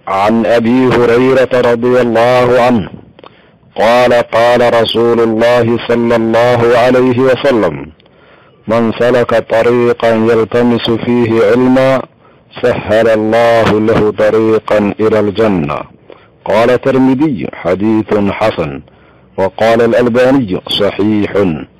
عن ابي هريره رضي الله عنه قال قال رسول الله صلى الله عليه وسلم من سلك طريقا يلتمس فيه علما سهل الله له طريقا الى الجنه قال الترمذي حديث حسن وقال الالباني صحيح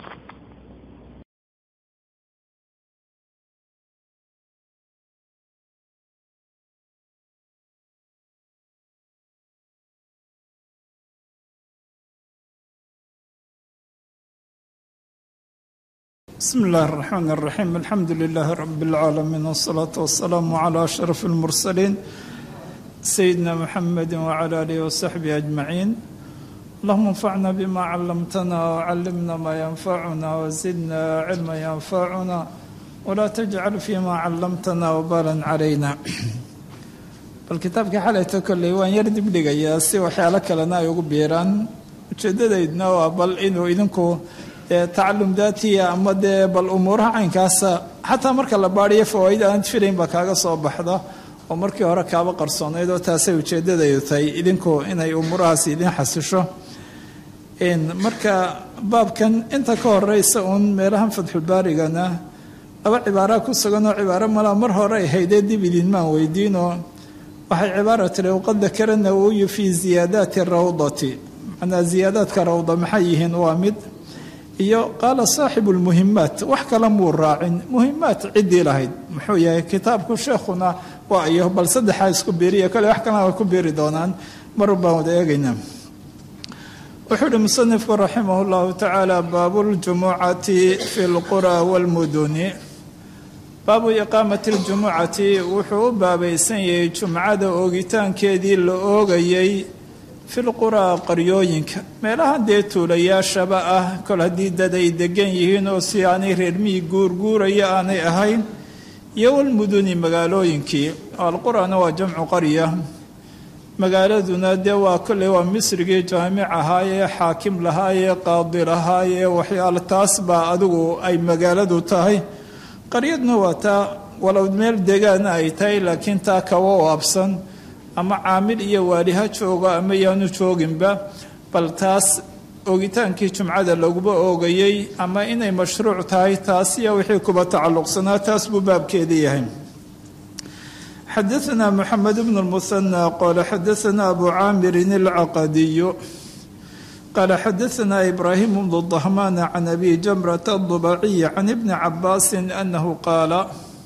بسم الله الرحمن الرحيم الحمد لله رب العالمين والصلاة والسلام على أشرف المرسلين سيدنا محمد وعلى آله وصحبه أجمعين اللهم انفعنا بما علمتنا وعلمنا ما ينفعنا وزدنا علما ينفعنا ولا تجعل فيما علمتنا وبالا علينا balkitaabkii xalayto kolley waan yar dibdhigayaa si waxyaalo kalena ay ugu biiraan ujeedadaydna waa bal inuu idinku dee tacalum daatiya ama dee bal umuuraha caynkaasa xataa marka la baadhiyo fawaaid aanad filayn baa kaaga soo baxda oo markii hore kaaba qarsoonayd oo taasay ujeedadaydu tahay idinku inay umuurahaas idin xasisho marka baabkan inta ka horeysa uun meelahan fatxulbaarigana laba cibaara ku sugan oo cibaaro malaa mar hore ay haydee dib idinmaan weydiinoo waxay cibaara tiri waqad dakara nawowiyu fii ziyaadaati rawdati macnaa ziyaadaadka rawda maxay yihiin waa mid iyo qaala saaxibu lmuhimaat wax kale muu raacin muhimaat ciddii lahayd muxuu yahay kitaabku sheekhuna waa iyo bal saddexaa isku biiriya kole wax kalena way ku biiri doonaan mar baan wada eegaynaa wuxuu uhi musanifku raximah llahu tacaala baabu ljumucati fi lqura wاlmuduni baabu iqaamati ljumucati wuxuu u baabaysan yahay jumcada oogitaankeedii la oogayay filquraa qaryooyinka meelahan dee tuulayaashaba ah kol haddii dad ay degan yihiin oo si aanay reermihii guurguuraya aanay ahayn iyo walmuduni magaalooyinkii alqurana waa jamcu qarya magaaladuna dee waa kolley waa misrigii jaamic ahaayee xaakim lahaayee qaadi lahaayee waxyaale taas baa adigu ay magaaladu tahay qaryadna waa taa walow meel degaana ay tahay laakiin taa kawa waabsan ama caamil iyo waaliha joogo ama yaanu jooginba bal taas oogitaankii jumcada laguba oogayey ama inay mashruuc tahay taas iyo wixii kuba tacalluqsanaa taas buu baabkeeda yahay xadaثna mxamed bn اlmuhanى qala xadaثna abu caamirin اlcaqadiyu qala xadaثna ibrahim bn dahman can abi jamrata الضubaciy can ibni cabaasi anahu qaala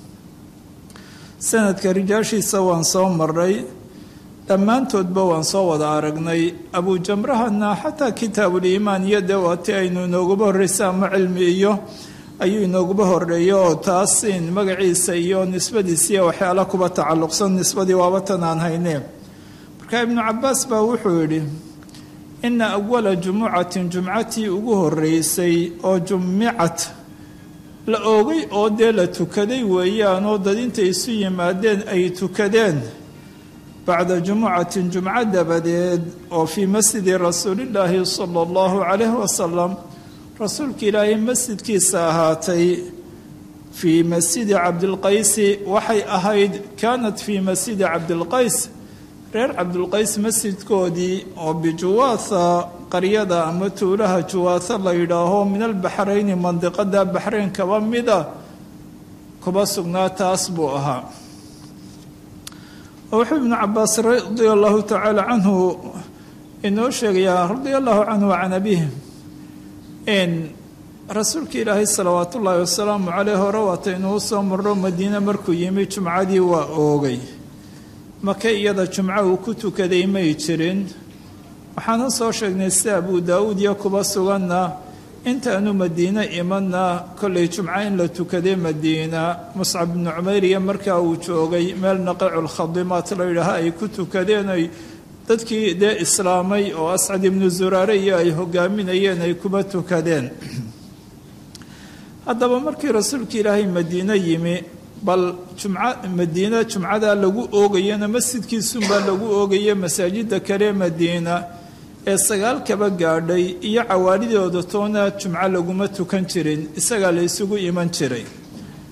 sanadka rijaashiisa waan soo maray dhammaantoodba waan soo wada aragnay abujamrahana xataa kitaabuliimaan iyo dee waati aynu inooguba horreysa ama cilmi iyo ayuu inooguba horeeyo oo taas in magaciisa iyo nisbadiisa iyo waxyaala kuba tacalluqsan nisbadii waabatan aan hayne marka ibnu cabaas baa wuxuu yidhi ina awala jumucatin jumcatii ugu horeysay oo jumicat la oogay oo dee la tukaday weeyaanoo dad intay isu yimaadeen ay tukadeen bacda jumucatin jumco dabadeed oo fii masjidi rasuulillaahi sala allahu calayhi wasalam rasuulka ilaahay masjidkiisa ahaatay fii masjidi cabdilqaysi waxay ahayd kaanat fii masjidi cabdilqays reer cabdilqays masjidkoodii oo bijuwaatha qaryada ama tuulaha juwaatha la yidhaaho min albaxrayni mandiqada baxrayn kaba mida kuba sugnaa taas buu ahaa wuxuu ibnu cabaas radia allahu tacaala canhu inoo sheegayaa radia allahu canhu can abihi rasuulka ilaahay salawaat ullaahi wasalaamu caleyh hore waata inuu soo maro madiine markuu yimi jumcadii waa oogay maka iyada jumco uu ku tukaday may jirin waxaana soo sheegnay sida abu daawuud iyo kuba suganna intaanu madiine imanna kollay jumco in la tukaday madiina muscab bnu cumayr iyo markaa uu joogay meel naqaculkhadimaat la yidhaaha ay ku tukadeen ay dadkii dee islaamay oo ascad ibnu zuraare iyo ay hogaaminayeen ay kuba tukadeen haddaba markii rasuulka ilaahay madiine yimi bal jumca madiina jumcadaa lagu oogayana masjidkiisunbaa lagu oogaya masaajida kale madiina ee sagaal kaba gaadhay iyo cawaalidooda toona jumco laguma tukan jirin isagaa la isugu iman jiray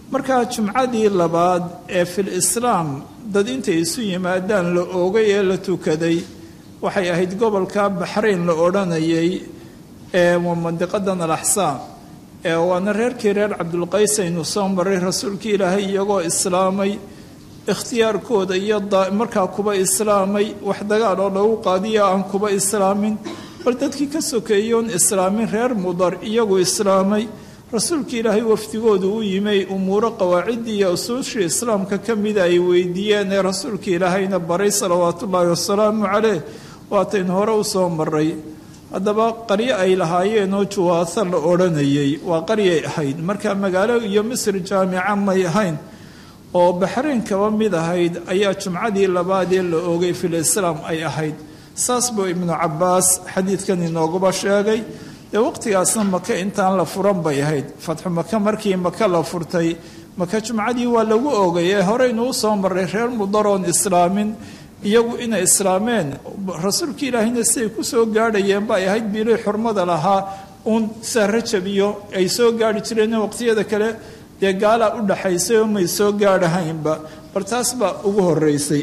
markaa jumcadii labaad ee fil islaam dad intay isu yimaadaan la oogay ee la tukaday waxay ahayd gobolka baxrayn la odhanayay ee mandiqadan alaxsaam ee waana reerkii reer cabdulqays aynu soo maray rasuulkii ilaahay iyagoo islaamay ikhtiyaarkooda iyo markaa kuba islaamay wax dagaal oo lagu qaadiyo aan kuba islaamin bal dadkii ka sokeeyoon islaamin reer mudar iyagu islaamay rasuulkii ilaahay wafdigoodu u yimay umuuro qawaaciddii iyo usuushii islaamka ka mida ay weydiiyeen ee rasuulkii ilaahayna baray salawaatullaahi wasalaamu caleyh waataynu hore u soo maray haddaba qaryo ay lahaayeen oo juwaasa la odhanayay waa qaryay ahayd marka magaalo iyo misr jaamica may ahayn oo baxrayn kaba mid ahayd ayaa jumcadii labaadee la oogay fil islaam ay ahayd saas buu ibnu cabbaas xadiidkan inooguba sheegay dee waqtigaasna maka intaan la furan bay ahayd fatxu maka markii maka la furtay maka jumcadii waa lagu oogay ee horeynuu soo maray reer mudaroon islaamin iyagu inay islaameen rasuulka ilaahayna siday ku soo gaadhayeen bay ahayd bilii xurmada lahaa uun saa rajab iyo ay soo gaarhi jireen waqtiyada kale dee gaalaa u dhaxaysay oo may soo gaadhahaynba bal taas baa ugu horeysay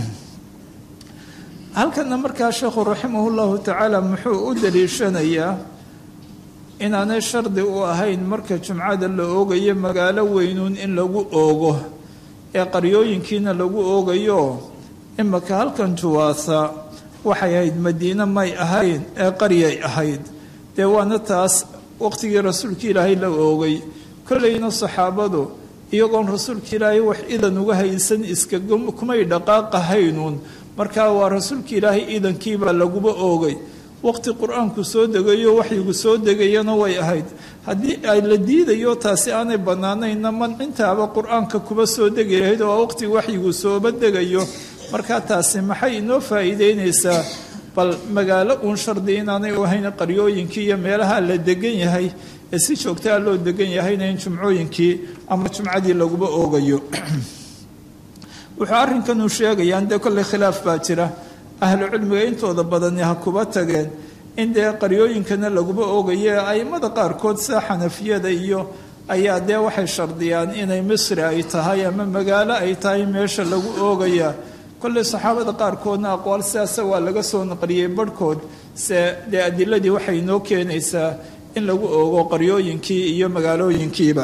halkana markaa sheekhu raximahu llahu tacaala muxuu u daliishanayaa inaanay shardi u ahayn marka jumcada la oogayo magaalo weynuun in lagu oogo ee qaryooyinkiina lagu oogayo imaka halkan juwaasa waxay ahayd madiine may ahayn ee qaryay ahayd dee waana taas waqtigii rasuulka ilaahay la oogay kollayna saxaabadu iyagoon rasuulka ilaahay wax idan uga haysan iska kumay dhaqaaqahaynuun markaa waa rasuulka ilaahay idankiibaa laguba oogay waqti qur-aanku soo degayo waxyigu soo degayana way ahayd haddii ay la diidayo taasi aanay bannaanayna mancintaaba qur-aanka kuba soo degi lahayd oo waqti waxyigu sooba degayo markaa taasi maxay inoo faa'iideynaysaa bal magaalo uun shardi inaanay u ahayn qaryooyinkii iyo meelaha la degan yahay ee si joogtaa loo degan yahayna in jumcooyinkii ama jumcadii laguba oogayo wuxuu arrinkanuu sheegayaan dee kolley khilaaf baa jira ahlu cilmiga intooda badani ha kuba tageen in dee qaryooyinkana laguba oogayo a'immada qaarkood sida xanafiyada iyo ayaa dee waxay shardiyaan inay misri ay tahay ama magaalo ay tahay meesha lagu oogayaa kolley saxaabada qaarkoodna aqwaal sidaasa waa laga soo naqliyey barhkood se dee adiladii waxay inoo keenaysaa in lagu oogo qaryooyinkii iyo magaalooyinkiiba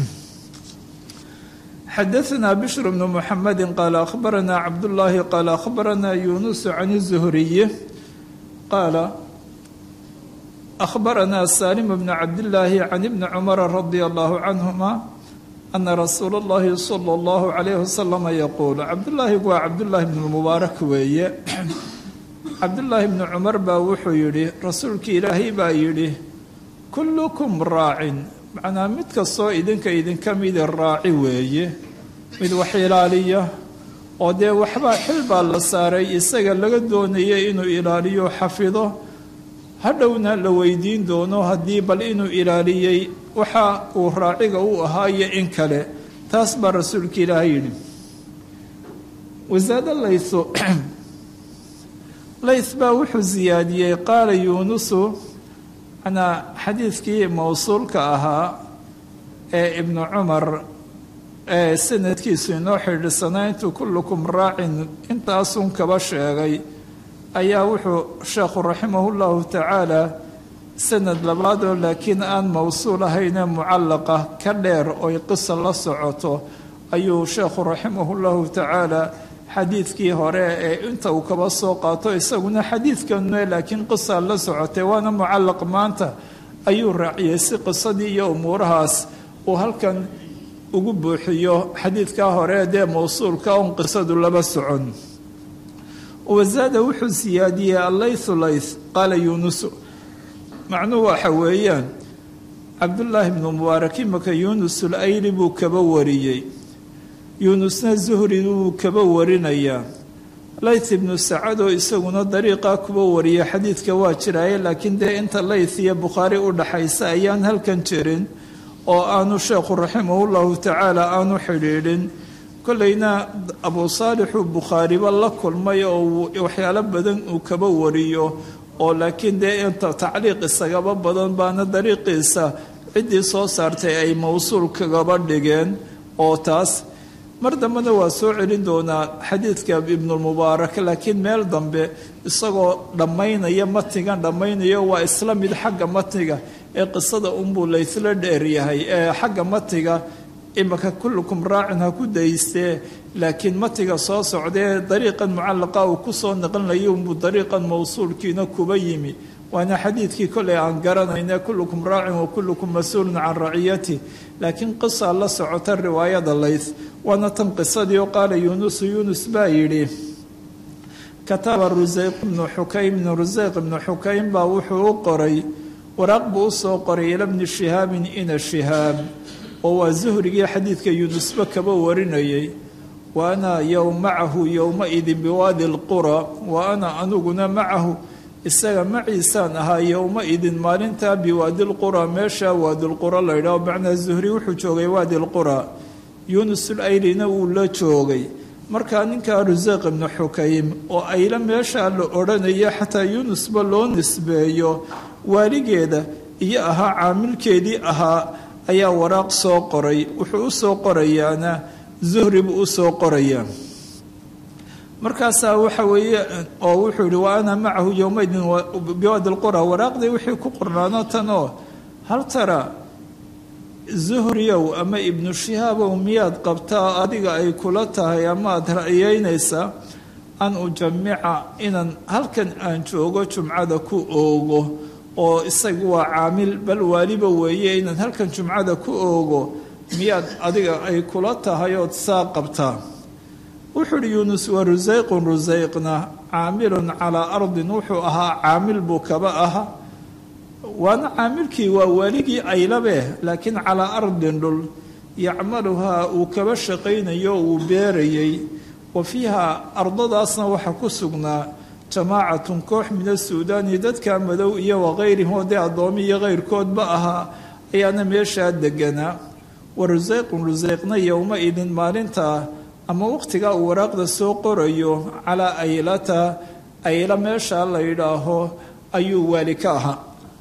xadaثna bشhr بن mحamedi qaala akhbarana cabdالlahi qaala akhbarana yunus can الزhriyi qaala akhbarana salim bn cabdالlahi can ibni cmara radi allahu canهuma ana rasuula اllahi slى اllahu عalayh waslama yaquul cabdulaahi waa cabdullaahi bn mubaarak weeye cabdullaahi bni cumar baa wuxuu yidhi rasuulkii ilaahay baa yidhi kullukum raacin macnaa mid kastoo idinka idinka midi raaci weeye mid wax ilaaliya oo dee waxbaa xil baa la saaray isaga laga doonayay inuu ilaaliyo xafido hadhowna la weydiin doono haddii bal inuu ilaaliyey waxa uu raaciga u ahaayo in kale taas baa rasuulka ilaahay yidhi wasaado layso lays baa wuxuu siyaadiyey qaala yuunusu manaa xadiidkii mowsuulka ahaa ee ibnu cumar ee sanadkiisu inoo xidhisanaa intuu kullukum raacin intaasun kaba sheegay ayaa wuxuu sheekhu raximahu llahu tacaala sanad labaadoo laakiin aan mowsuul ahaynee mucallaqa ka dheer oy qisa la socoto ayuu sheekhu raximahu llahu tacaala xadiidkii hore ee inta uu kaba soo qaato isaguna xadiidkanue laakiin qisa la socotay waana mucallaq maanta ayuu raaciyey si qisadii iyo umuurahaas uu halkan ugu buuxiyo xadiidkaa hore dee mowsuulka on qisadu laba socon wasaada wuxuu siyaadiyey allaythu layth qaala yuunusu macnuhu waxa weeyaan cabdullaahi bnu mubaarak imaka yuunusul ayli buu kaba wariyey yuunusna zuhri wuu kaba warinayaa layth ibnu sacadoo isaguna dariiqaa kuba wariya xadiidka waa jiraaye laakiin dee inta layth iyo bukhaari u dhaxaysa ayaan halkan jirin oo aanu sheekhu raximahu llahu tacaala aanu xidhiidhin kollayna abuu saalixuu bukhaariba la kulmay oo waxyaalo badan uu kaba wariyo oo laakiin dee inta tacliiq isagaba badan baana dariiqiisa ciddii soo saartay ay mowsuul kagaba dhigeen oo taas mar dambena waa soo celin doonaa xadiidka ibnulmubaarak laakiin meel dambe isagoo dhammaynaya matnigan dhammaynayo waa isla mid xagga matniga ee qisada unbuu laysla dheeryahay ee xagga matniga imaka kullukum raacin ha ku daystee laakiin matiga soo socdee dariiqan mucallaqa uu kusoo naqlinaya unbuu dariiqan mawsuulkiina kuba yimi waana xadiidkii koley aan garanayna kullukum raacin wa kullukum mas-uulun can raciyati laakiin qisa la socota riwaayada lays waana tan qisadii oo qaala yuunusu yuunus baa yidhi kataba rusayq ibnu xukaym ibnu rusayq ibnu xukaym baa wuxuu u qoray waraaq buu usoo qoray ila bni shihaabin ina shihaab oo waa zuhrigii xadiidka yuunusba kaba warinayay wa ana yow macahu yowmaidin biwaadi lqura wa ana aniguna macahu isaga maciisaan ahaa yowma-idin maalintaa biwaadi lqura meesha waadilqura laydhaho macnaa zuhri wuxuu joogay waadi lqura yuunusul aylina wuu la joogay markaa ninkaa ruseeq ibnu xukaym oo ayla meeshaa la odhanaya xataa yuunusba loo nisbeeyo waaligeeda iyo ahaa caamilkeedii ahaa ayaa waraaq soo qoray wuxuu u soo qorayaana zuhri buu u soo qorayaa markaasaa waxa weeye oo wuxuu yihi wa ana macahu yowmaydin biwaadi lqura waraaqdii wixii ku qornaano tan oo hal tara zuhriyow ama ibnu shihaabow miyaad qabtaa adiga ay kula tahay ama aada ra'yeynaysaa an ujamica inaan halkan aan joogo jumcada ku oogo oo isagu waa caamil bal waaliba weeye inaan halkan jumcada ku oogo miyaad adiga ay kula tahay ood saa qabtaa wuxuu uhi yuunus wa rusayqun rusayqna caamilun calaa ardin wuxuu ahaa caamil buu kaba aha waana caamilkii waa waaligii aylabe laakiin calaa ardin dhul yacmaluhaa uu kaba shaqaynayo uu beerayay wa fiiha ardadaasna waxaa ku sugnaa jamaacatun koox min asuudaani dadka madow iyo wakayrihim oo dee addoomi iyo kayrkoodba ahaa ayaana meeshaa deganaa wa rusayqun rusayqna yowma-idin maalintaa ama waqtigaa uu waraaqda soo qorayo calaa aylata ayla meeshaa la yidhaaho ayuu waali ka ahaa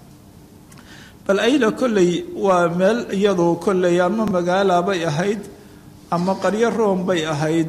bal ayla kolley waa meel iyadu kolley ama magaala bay ahayd ama qaryo room bay ahayd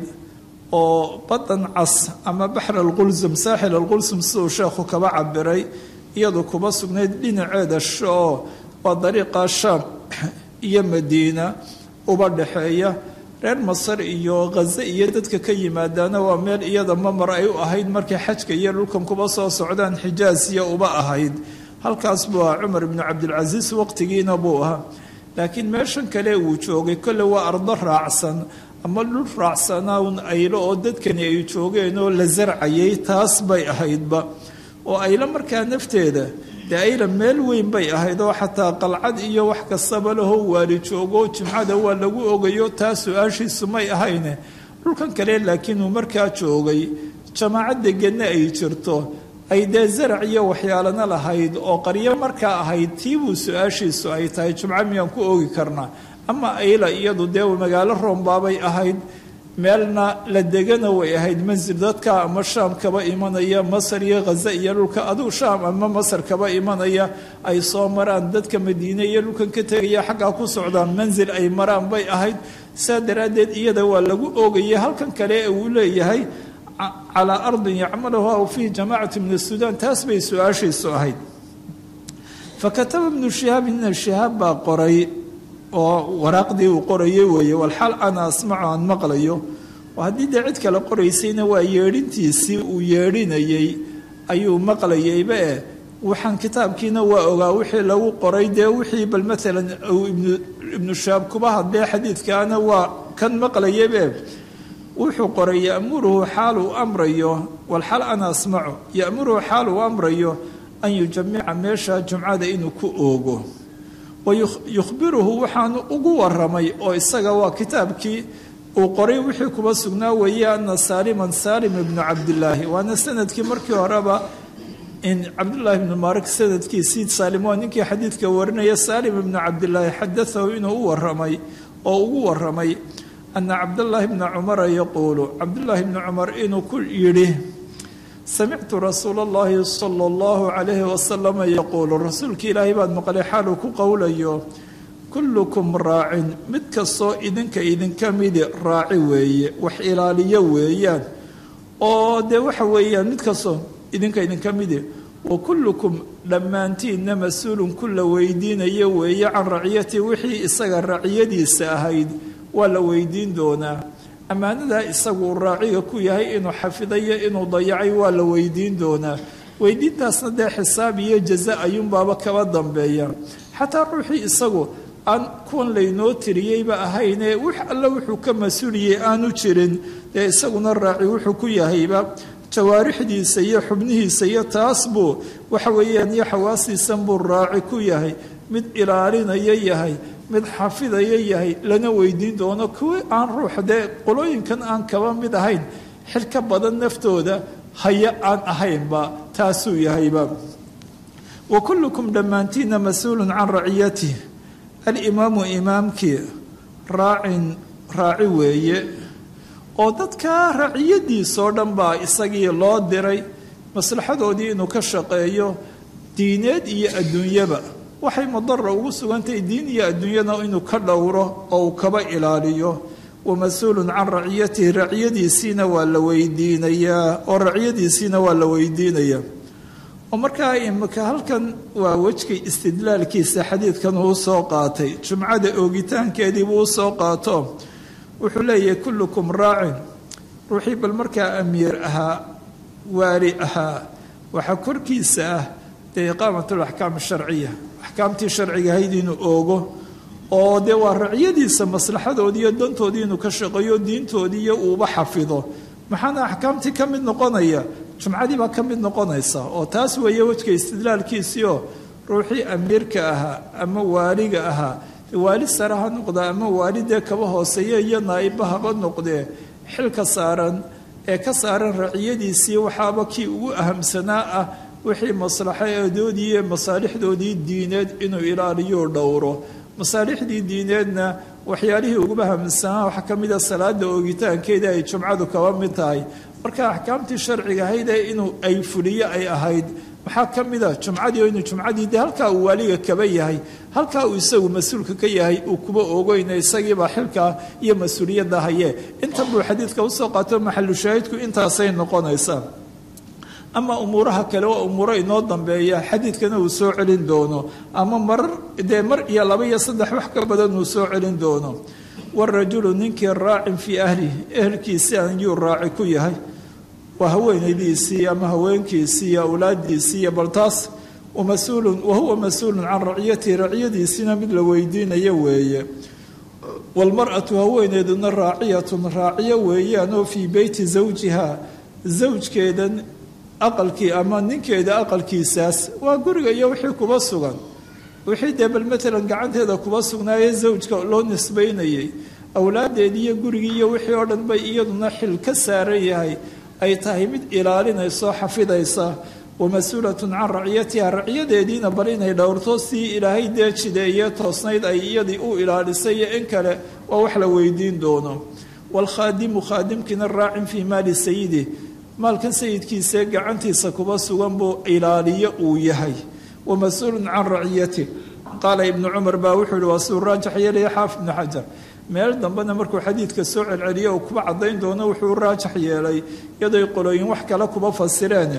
oo badan cas ama baxr alqulsum saaxil alqulsum siduu sheekhu kaba cabiray iyadu kuba sugnayd dhinaceeda shoo waa dariiqa shaam iyo madiina uba dhexeeya reer masar iyo khaze iyo dadka ka yimaadaana waa meel iyada mamar ay u ahayd markay xajka iyo dhulkan kuba soo socdaan xijaasiya uba ahayd halkaas buu ahaa cumar ibnu cabdilcasiis waqtigiina buu ahaa laakiin meeshan kale uu joogay kolle waa ardo raacsan ama dhul raacsanaa un aylo oo dadkani ay joogeen oo la sarcayay taas bay ahaydba oo aylo markaa nafteeda dee ayla meel weyn bay ahayd oo xataa qalcad iyo wax kastaba laho waali joogo jimcada waa lagu ogayo taa su-aashiisu may ahayne dhulkan kale laakiin uu markaa joogay jamaacad deganna ay jirto ay dee zarac iyo waxyaalana lahayd oo qaryo markaa ahayd tiibuu su-aashiisu ay tahay jumco miyaan ku oogi karnaa ama ayla iyadu dee magaalo roombaabay ahayd meelna la degana way ahayd mansil dadka ama shaam kaba imanaya masar iyo khaze iyo dhulka aduu shaam ama masar kaba imanaya ay soo maraan dadka madiine iyo dhulkan ka tegaya xaggaa ku socdaan mansil ay maraan bay ahayd saa daraaddeed iyada waa lagu oogaya halkan kale ee uu leeyahay calaa ardin yacmaluha aw fiihi jamaacatu min asuudaan taas bay su-aashiisu ahayd fakataba ibnu shihaab ina shihaab baa qoray oo waraaqdii uu qorayay weeye walxaal ana asmacu aan maqlayo oo haddii dee cid kale qoraysayna waa yeedhintiisii uu yeedhinayey ayuu maqlayayba eh waxaan kitaabkiina waa ogaa wixii lagu qoray dee wixii bal maalan uu ibnu shihaab kuba hadlee xadiidkaana waa kan maqlayabe wuxuu qoray yamuruhu xaal uu amrayo walxaal ana asmacu yamuruhu xaal uu amrayo an yujamica meesha jumcada inuu ku oogo wayukhbiruhu waxaanu ugu waramay oo isaga waa kitaabkii uu qoray wixii kuba sugnaa weeye ana saaliman saalim ibnu cabdilaahi waana sanadkii markii horeba in cabdullaahi ibnu maarik sanadkiisii saalim waa ninkii xadiidka warinaya saalim ibnu cabdilaahi xadaahu inuu u waramay oo ugu waramay ana cabdallaahi bna cumara yaquulu cabdullaahi bni cumar inuu ku yidhi samictu rasuula allahi sala allahu calayhi wasalama yaquulu rasuulkii ilaahay baad maqlay xaaluu ku qowlayo kullukum raacin mid kastoo idinka idinka midi raaci weeye wax ilaaliyo weeyaan oo dee waxa weeyaan mid kastoo idinka idinka midi wa kullukum dhammaantiinna mas-uulun ku la weydiinayo weeye can raciyati wixii isaga raciyadiisa ahayd waa la weydiin doonaa ammaanadaa isagu uu raaciga ku yahay inuu xafidayo inuu dayacay waa la weydiin doonaa weydiintaasna dee xisaab iyo jaza ayuunbaaba kaba dambeeya xataa ruuxii isagu aan kuwan laynoo tiriyeyba ahaynee wix alle wuxuu ka mas-uuliyey aanu jirin dee isaguna raaci wuxuu ku yahayba jawaarixdiisa iyo xubnihiisa iyo taas buu waxa weeyaan iyo xawaasiisan buu raaci ku yahay mid ilaalinaya yahay mid xafidaya yahay lana weydiin doono kuwi aan ruux dee qolooyinkan aan kaba mid ahayn xil ka badan naftooda haya aan ahaynba taasuu yahayba wa kullukum dhammaantiina mas-uulun can raciyatih alimaamu imaamkii raacin raaci weeye oo dadka raciyadiisoo dhan baa isagii loo diray maslaxadoodii inuu ka shaqeeyo diineed iyo adduunyaba waxay mudara ugu sugantahay diin iyo adduunyada inuu ka dhowro oo uu kaba ilaaliyo wa mas-uulun can raciyatihi raciyadiisiina waa la weydiinayaa oo raciyadiisiina waa la weydiinayaa oo markaa imika halkan waa wejkay istidlaalkiisa xadiidkan uu soo qaatay jumcada oogitaankeediibuu u soo qaato wuxuu leeyahay kullukum raacin ruuxii bal markaa amiir ahaa waali ahaa waxaa korkiisa ah dee iqaamat alaxkaam sharciya axkaamtii sharciga ahayd inuu oogo oo dee waa raciyadiisa maslaxadoodii iyo dantoodii inuu ka shaqeeyo diintoodii iyo uuba xafido maxaana axkaamtii ka mid noqonaya jumcadii baa ka mid noqonaysa oo taas weeye wejka istidlaalkiisiioo ruuxii amiirka ahaa ama waaliga ahaa waali sare ha noqda ama waalidee kaba hooseeya iyo naa'iba haba noqdee xilka saaran ee ka saaran raciyadiisii waxaaba kii ugu ahamsanaa ah wixii maslaxadoodii iyo masaalixdoodii diineed inuu ilaaliyo dhowro masaalixdii diineedna waxyaalihii uguba ahamsanaa waxaa ka mida salaada oogitaankeeda ay jumcadu kaba mid tahay marka axkaamtii sharciga ahayd ee inuu ay fuliyo ay ahayd maxaa ka mida jumcadii oo inuu jumcadii de halkaa uu waaliga kaba yahay halkaa uu isagu mas-uulka ka yahay uu kuba oogeyna isagiibaa xilkaa iyo mas-uuliyadda haye intan buu xadiidka usoo qaato maxalu shaahidku intaasay noqonaysaa ama umuuraha kale waa umuuro inoo dambeeya xadiidkana uu soo celin doono ama marar dee mar iyo laba iyo saddex wax ka badan uu soo celin doono warajulu ninkii raacin fii ahlihi ehelkiisi ayuu raaci ku yahay waa haweenaydiisii ama haweenkiisii iyo awlaadiisii iyo bal taas mas-uulun wahuwa mas-uulun can raciyatihi raciyadiisiina mid la weydiinayo weeye walmar'atu haweeneeduna raaciyatun raaciyo weeyaan oo fii beyti zawjiha zawjkeedan aqalkii ama ninkeeda aqalkiisaas waa guriga iyo wixii kuba sugan wixii dee bal matalan gacanteeda kuba sugnaaye zawjka loo nisbaynayay awlaadeedii iyo gurigii iyo wixii oo dhan bay iyaduna xil ka saaran yahay ay tahay mid ilaalinayso xafidaysa wa mas-uulatun can raciyatiha raciyadeediina bal inay dhowrto sii ilaahay dee jideeye toosnayd ay iyadii u ilaalisay iyo in kale waa wax la weydiin doono waalkhaadimu khaadimkiina raacin fii maali sayidi maalkan sayidkiisae gacantiisa kuba sugan buu ilaaliyo uu yahay wa mas-uulun can raciyati qaala ibnu cumar baa wuxuu yihi waa suu raajax yeelaya xaafid ibnu xajar meel dambena markuu xadiidka soo celceliyo uu kuba caddayn doono wuxuu raajax yeelay iyadoy qolooyin wax kale kuba fasireen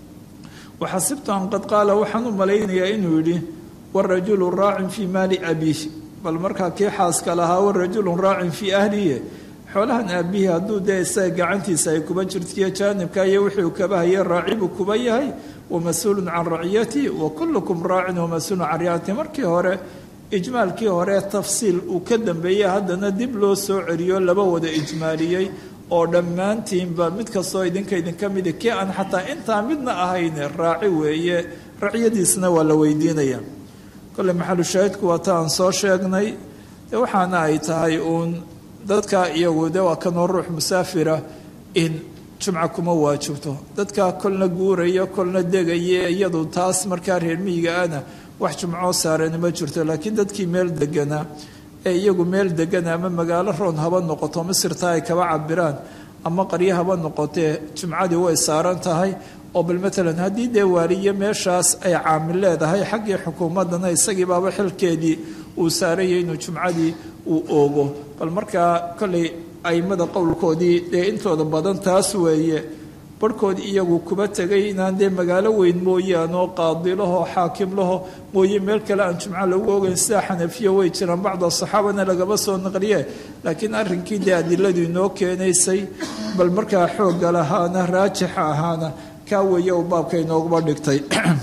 waxasibtu an qad qaala waxaan u malaynayaa inuu yidhi warajulu raacin fii maali abiih bal markaa kii xaaska lahaa warajulun raacin fii ahlihi xoolahan aabihii hadduu dee isaga gacantiisa ay kuba jirtiyo jaanibka iyo wixii kaba hayay raacibuu kuba yahay wa mas-uulun can raciyati wa kullukum raacin wa mas-uulun can raciyati markii hore ijmaalkii hore tafsiil uu ka dambeeyey haddana dib loo soo celiyo laba wada ijmaaliyey oo dhammaantiinba mid kastoo idinka idinka midi kii aan xataa intaa midna ahayn raaci weeye raciyadiisna waa la weydiinaya kolle maxalu shaahidku waa ta aan soo sheegnay de waxaana ay tahay uun dadka iyagu de waa kanoo ruux musaafira in jumca kuma waajibto dadka kolna guuraya kolna degaya iyadu taas markaa reer miyiga ana wax jumcoo saarani ma jirto laakiin dadkii meel deganaa ee iyagu meel degana ama magaalo roon haba noqoto misirta ay kaba cabiraan ama qaryo haba noqotee jumcadii way saaran tahay oo bal matalan haddii dee waaliye meeshaas ay caamil leedahay xaggii xukuumaddana isagii baaba xilkeedii uu saarayay inuu jumcadii uu oogo bal markaa kollay aimada qowlkoodii dee intooda badan taas weeye barhkood iyagu kuba tegay inaan dee magaalo weyn mooyaanoo qaadilaho xaakimlaho mooye meel kale aan jumco lagu ogeyn sida xanafiya way jiraan bacda saxaabana lagaba soo naqliye laakiin arrinkii dee adiladu inoo keenaysay bal markaa xoogga lahaana raajixa ahaana kaa weeye uu baabka inooguba dhigtay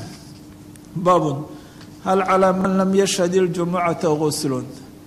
baabun hal calaa man lam yashhad iljumucata guslun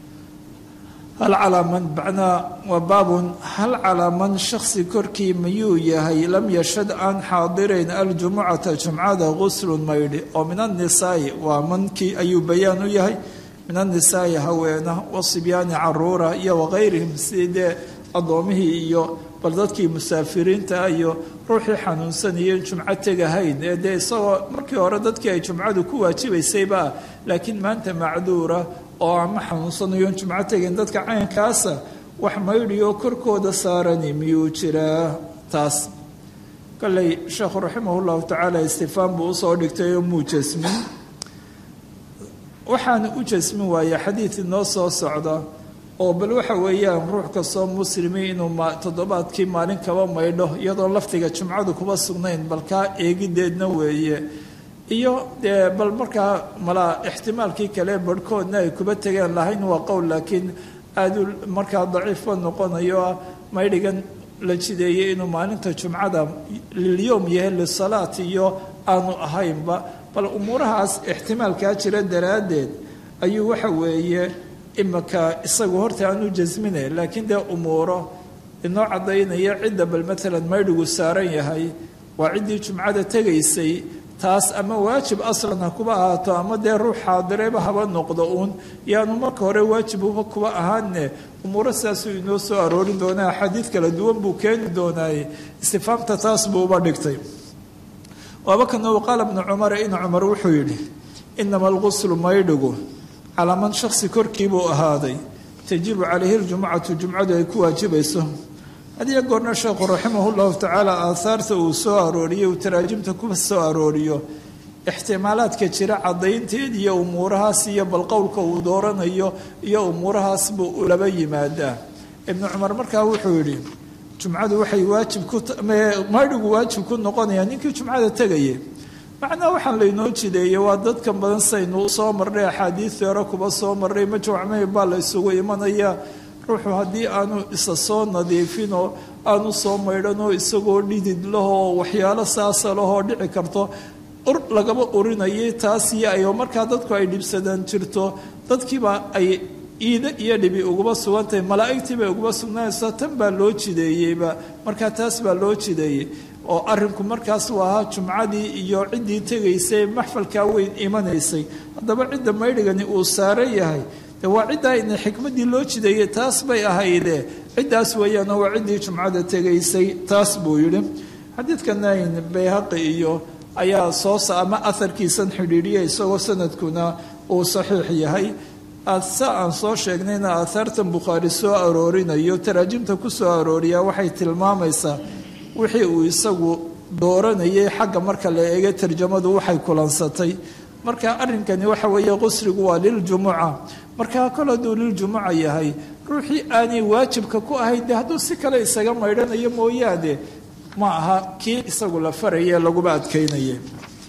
hal calaa man macnaa waa baabun hal calaa man shaksi korkii mayuu yahay lam yashhad aan xaadirayn aljumucata jumcada guslun maydhi oo min annisaa'i waa mankii ayuu bayaan u yahay min annisaa'i haweena wasibyaani caruura iyo wakayrihim sidii dee addoomihii iyo bal dadkii musaafiriinta iyo ruuxii xanuunsanayeen jumco tegahayn ee dee isagoo markii hore dadkii ay jumcadu ku waajibaysayba laakiin maanta macduura oo ama xanuunsanayoon jumco tegin dadka caynkaasa wax maydhiyoo korkooda saarani miyuu jiraa taas kolley sheekhu raximah llahu tacaala istifaan buu usoo dhigtay oo muu jasmin waxaana u jasmin waaya xadiid inoo soo socda oo bal waxa weeyaan ruux kastoo muslimi inuu toddobaadkii maalin kaba maydho iyadoo laftiga jumcadu kuba sugnayn bal kaa eegideedna weeye iyo dee bal markaa malaa ixtimaalkii kale barhkoodna ay kuba tegeen lahayn waa qowl laakiin aadu markaa daciifba noqonayo ah maydhigan la jideeyey inuu maalinta jumcada lilyoom yahay lisalaat iyo aanu ahaynba bal umuurahaas ixtimaalkaa jira daraaddeed ayuu waxa weeye imika isagu horta aanu jasminay laakiin dee umuuro inoo caddaynaya cidda bal maalan maydhigu saaran yahay waa ciddii jumcada tegaysay taas ama waajib aslan ha kuba ahaato ama dee ruux xaadireba haba noqdo uun yaanu marka hore waajibuba kuba ahaanne umuuro sidaasuu inoo soo aroorin doonaa axaadiid kala duwan buu keeni doonaaye istifaamta taas buu uba dhigtay waaba kana qaala bnu cumara in cumar wuxuu yidhi inama alguslu maydhigu calaa man shaksi korkiibuu ahaaday tajibu calayhi ljumcatu jumcadu ay ku waajibayso hadiyo goorna sheekhu raximah llahu tacaala aahaarta uu soo arooriyo uu taraajimta ku soo arooriyo ixtimaalaadka jira caddaynteed iyo umuurahaas iyo bal qowlka uu dooranayo iyo umuurahaas buu ulaba yimaadaa ibnu cumar markaa wuxuu yidhi jumcadu waxay waajib ku maydhigu waajib ku noqonayaa ninkii jumcada tegaya macnaa waxaan laynoo jideeyey waa dadkan badan saynu usoo marnay axaadiidii hore kuba soo marnay majmucmey baa la isugu imanaya ruuxu haddii aanu isa soo nadiifinoo aanu soo maydhanoo isagoo dhidid lahoo waxyaalo saasa lahoo dhici karto ur lagaba urinayay taas iyo ayoo markaa dadku ay dhibsadaan jirto dadkiiba ay iida iyo dhibi uguba sugantahay malaa'igtii bay uguba sugnaanaysaa tan baa loo jideeyeyba markaa taas baa loo jideeyey oo arrinku markaas u ahaa jumcadii iyo ciddii tegaysay maxfalkaa weyn imanaysay haddaba cidda maydhigani uu saaran yahay de waa ciddaa ina xikmaddii loo jideeyey taas bay ahayde ciddaas weeyaanoo waa ciddii jumcada tegaysay taas buu yidhi xadiidka nayn bayhaqi iyo ayaa soo ama aharkiisan xidhiidhiya isagoo sanadkuna uu saxiix yahay sa aan soo sheegnayna aahaartan bukhaari soo aroorinayo taraajimta ku soo arooriyaa waxay tilmaamaysaa wixii uu isagu dooranayay xagga marka la eega tarjamadu waxay kulansatay marka arrinkani waxa weeye qusrigu waa liljumuca markaa kol hadduu liljumuca yahay ruuxii aanay waajibka ku ahayn de hadduu si kale isaga maydhanayo mooyaane ma aha kii isagu la faraye laguba adkaynaye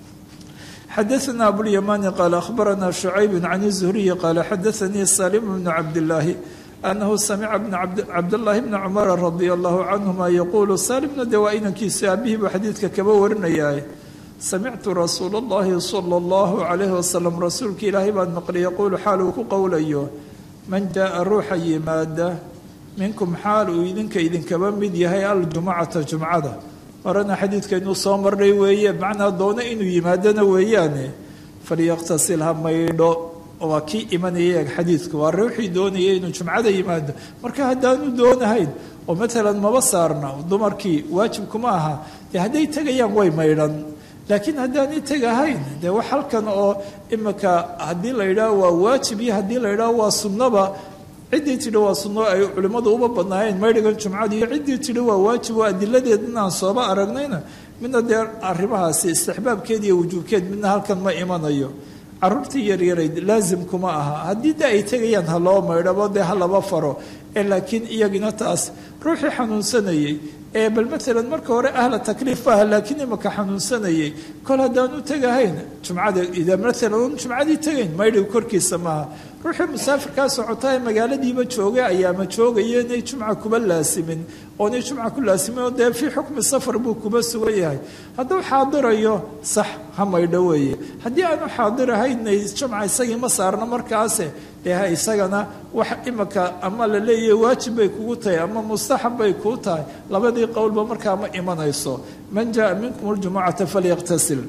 xadaثna abulymani qaala akhbarana shucayb can الzuhriyi qaala xadaثanii salim bnu cabdillaahi anahu samica cabdاllahi bna cumara radia allahu canhuma yaquulu salimna de waa inankiisa aabihii buu xadiidka kaba warinayaa samictu rasuula اllahi salى اllahu calayhi wasalam rasuulka ilaahay baan maqlay yaquulu xaal uu ku qowlayo man jaءa ruuxa yimaada minkum xaal uu idinka idinkaba mid yahay aljumcata jumcada horena xadiidkaynu soo marnay weeye macnaa doono inuu yimaadona weeyaane falyaqtasil ha maydho waa kii imanaya eeg xadiidku waa ruuxii doonaya inuu jumcada yimaado marka haddaanu doonahayn oo maalan maba saarna dumarkii waajibkuma aha dee hadday tegayaan way maydhan laakiin haddaanay tegahayn dee wax halkan oo imika haddii la yidhaaho waa waajib iyo haddii la yidhaaho waa sunnaba ciddii tidhi waa sunno ay culimmadu uba badnaayeen maydhigan jumcada iyo ciddii tidhi waa waajib oo adiladeedna aan sooba aragnayna midna dee arrimahaasi istixbaabkeed iyo wujuubkeed midna halkan ma imanayo caruurtii yaryarayd laasim kuma aha haddii de ay tegayaan ha loo maydhabo dee ha laba faro ee laakiin iyagina taas ruuxii xanuunsanayey ee bal maalan marka hore ahla takliif maaha laakiin imaka xanuunsanayay kol haddaan u tegahayn jumcada ida maalan un jumcadii tegayn maydhiga korkiisa maaha ruuxii musaafirkaa socotaa ee magaaladiiba joogay ayaama joogaya inay jumca kuba laasimin oonay jumca ku laasimin oo dee fii xukmi safar buu kuba sugan yahay hadduu xaadirayo sax ha maydho weeye haddii aanu xaadirahaynay jumca isagii ma saarno markaase dee ha isagana wax imaka ama la leeyahay waajib bay kugu tahay ama mustaxab bay kuu tahay labadii qowlba markaa ma imanayso man jaa minkum ljumucata falyaqtasil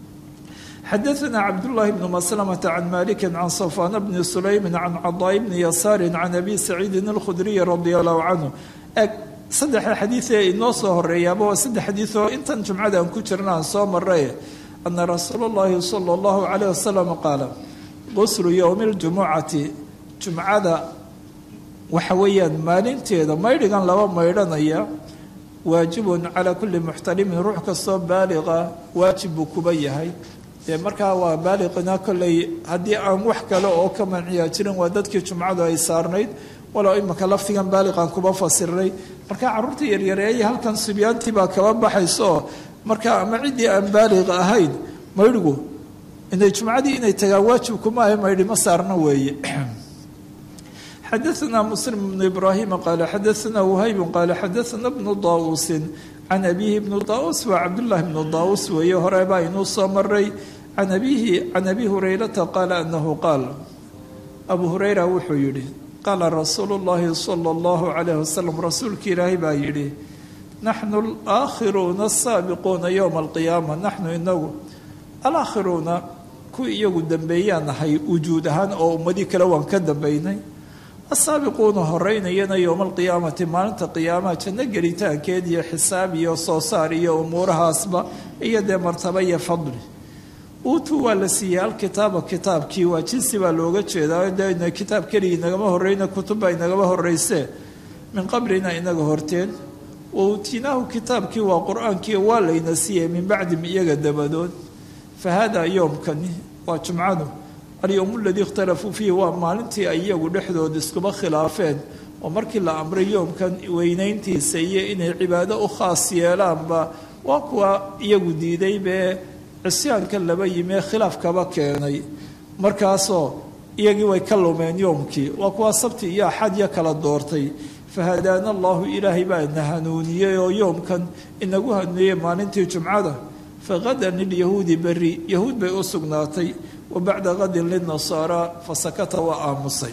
xadaثna cabdالlahi bn mslmة can maliki can safwan bni sulaymi can cadaa bni yasaari can abi saciidin اlkhudriyi radi allahu canhu eg saddexa xadiiee inoo soo horeeyaaba waa saddex xadiid oo intan jumcada aan ku jirna aan soo maray ana rasuul اllahi salى اllahu عalيه wasalam qaala quslu ywmi اljumucati jumcada waxa weeyaan maalinteeda maydhigan laba maydhanaya waajibun calaa kuli muxtalimin ruux kastoo baaliqa waajib buu kuba yahay dee markaa waa baaliqina kolley haddii aan wax kale oo ka manciyaa jirin waa dadkii jumcadu ay saarnayd walow imika laftigan baaliqan kuba fasiray markaa carruurta yaryareeya halkan subyaantii baa kaba baxaysooo markaa ama ciddii aan baaliqa ahayn maydhigu inay jumcadii inay tagaan waajibkuma ahe maydhi ma saarna weeye xadaثna msلm بن ibrahim qaala xadaثna whayb qaala xadaثna bnu daauusi can abihi bnu daus waa cabdالlahi bnu daus weeye hore baa inuu soo maray can abihi can abi hurayrata qaala anahu qaal abu hurayra wuxuu yihi qaala rasuulu اllahi salى اllahu عalayh wasalam rasuulki ilaahay baa yihi naxnu alakhiruuna asaabiquuna ywma alqiyaama naxnu inagu alakhiruuna kuwii iyagu dambeeyaan nahay wujuud ahaan oo ummadii kale waan ka dambaynay asaabiquuna horeynayana yowma alqiyaamati maalinta qiyaamaha janno gelitaankeed iyo xisaab iyo soo saar iyo umuurahaasba iyo dee martaba iyo fadli uutuu waa la siiyey alkitaaba kitaabkii waa jinsi baa looga jeedaa de kitaab keligii inagama horeyna kutubba inagama horeysee min qablina inaga horteen wa uutinaahu kitaabkii waa qur-aankii waa layna siiyey min bacdim iyaga dabadood fa haadaa yoomkani waa jumcadu alyowm aladii ikhtalafuu fiihi waa maalintii ay iyagu dhexdooda iskuba khilaafeen oo markii la amray yoomkan weynayntiisa iyo inay cibaado u khaas yeelaanba waa kuwa iyagu diiday bee cisyaanka laba yimee khilaafkaba keenay markaasoo iyagii way ka lumeen yoomkii waa kuwa sabti iyo axadya kala doortay fahadaana allahu ilaahay baa na hanuuniyey oo yoomkan inagu hanuuniyey maalintii jumcada faqadan lilyahuudi beri yahuud bay u sugnaatay wa bacda qadin linasaara fasakata waa aamusay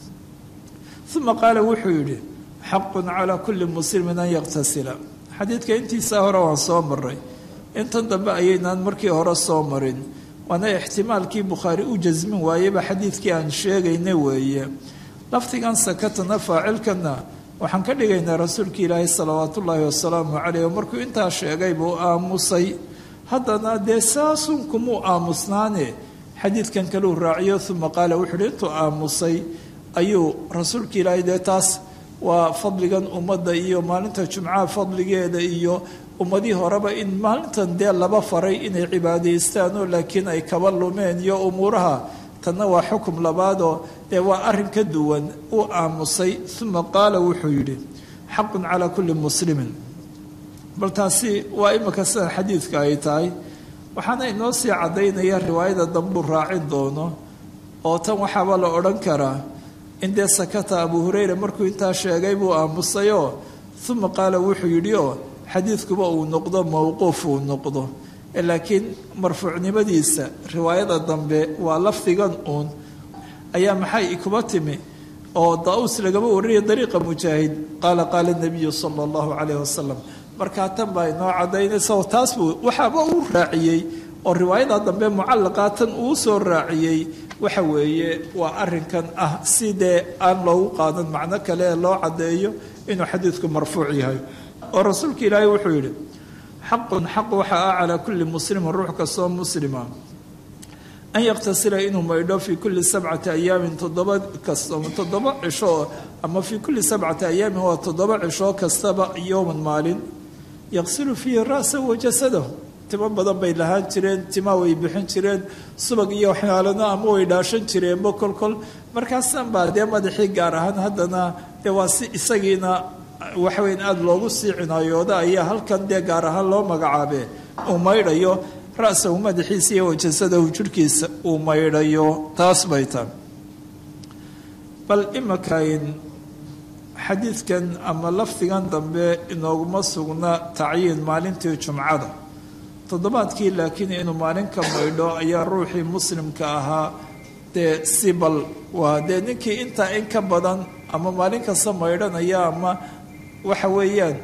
uma qaala wuxuu yidhi xaqun calaa kulli muslimin an yaqtasila xadiidka intiisaa hore waan soo maray intan dambe ayaynaan markii hore soo marin waana ixtimaalkii bukhaari u jasmin waayeba xadiidkii aan sheegayna weeye lafdigan sakatana faacilkana waxaan ka dhigaynaa rasuulka ilaahi salawaat ullaahi wasalaamu caleyh oo markuu intaa sheegay buu aamusay haddana dee saasun kumuu aamusnaane xadiidkan kaleu raaciyo uma qaala wuxuu uhi intuu aamusay ayuu rasuulka ilaahay dee taas waa fadligan ummadda iyo maalinta jumcaha fadligeeda iyo ummadii horeba in maalintan dee laba faray inay cibaadaystaanoo laakiin ay kaba lumeen iyo umuuraha tanna waa xukum labaadoo dee waa arrin ka duwan uu aamusay uma qaala wuxuu yidhi xaqun calaa kulli muslimin bal taasi waa imika sida xadiidka ay tahay waxaana inoo sii caddaynaya riwaayada dambuu raacin doono oo tan waxaaba la odhan karaa in dee sakata abu hureyra markuu intaa sheegay buu aamusayoo uma qaala wuxuu yidhi oo xadiidkuba uu noqdo mowquuf uu noqdo laakiin marfuucnimadiisa riwaayada dambe waa lafdigan uun ayaa maxay kuba timi oo daa-uus lagama wariyay dariiqa mujaahid qaala qaala nabiyu sala allahu calayh wasalam markaa tan baa inoo cadaynaysa oo taas buu waxaaba uu raaciyey oo riwaayada dambe mucallaqaa tan uu soo raaciyey waxa weeye waa arinkan ah sidee aan loogu qaadan macno kale ee loo caddeeyo inuu xadiidku marfuuc yahay oo rasuulka ilaahay wuxuu yidhi xaqun xaq waxa ah calaa kulli muslimin ruux kastoo muslima an yaktasila inuu maydho fii kulli sabcati ayaamin toddoba kasta toddoba cisho ama fii kulli sabcati ayaamin waa toddoba cisho kastaba yowman maalin yaqsilu fiihi ra'sa wa jasadahu timo badan bay lahaan jireen tima way bixin jireen subag iyo waxyaalana ama way dhaashan jireenba kolkol markaasan baa dee madaxii gaar ahaan haddana dee waa si isagiina waxweyn aada loogu sii cinaayooda ayaa halkan dee gaar ahaan loo magacaabe uu maydhayo ra-sahu madaxiisa iyo wajasadahu jirhkiisa uu maydhayo taas bay tahay bal imakayn xadiidkan ama lafdigan dambe inooguma sugna tacyiin maalintii jumcada toddobaadkii laakiin inuu maalin ka maydho ayaa ruuxii muslimka ahaa dee si bal waa dee ninkii intaa in ka badan ama maalin kasta maydhanaya ama waxa weeyaan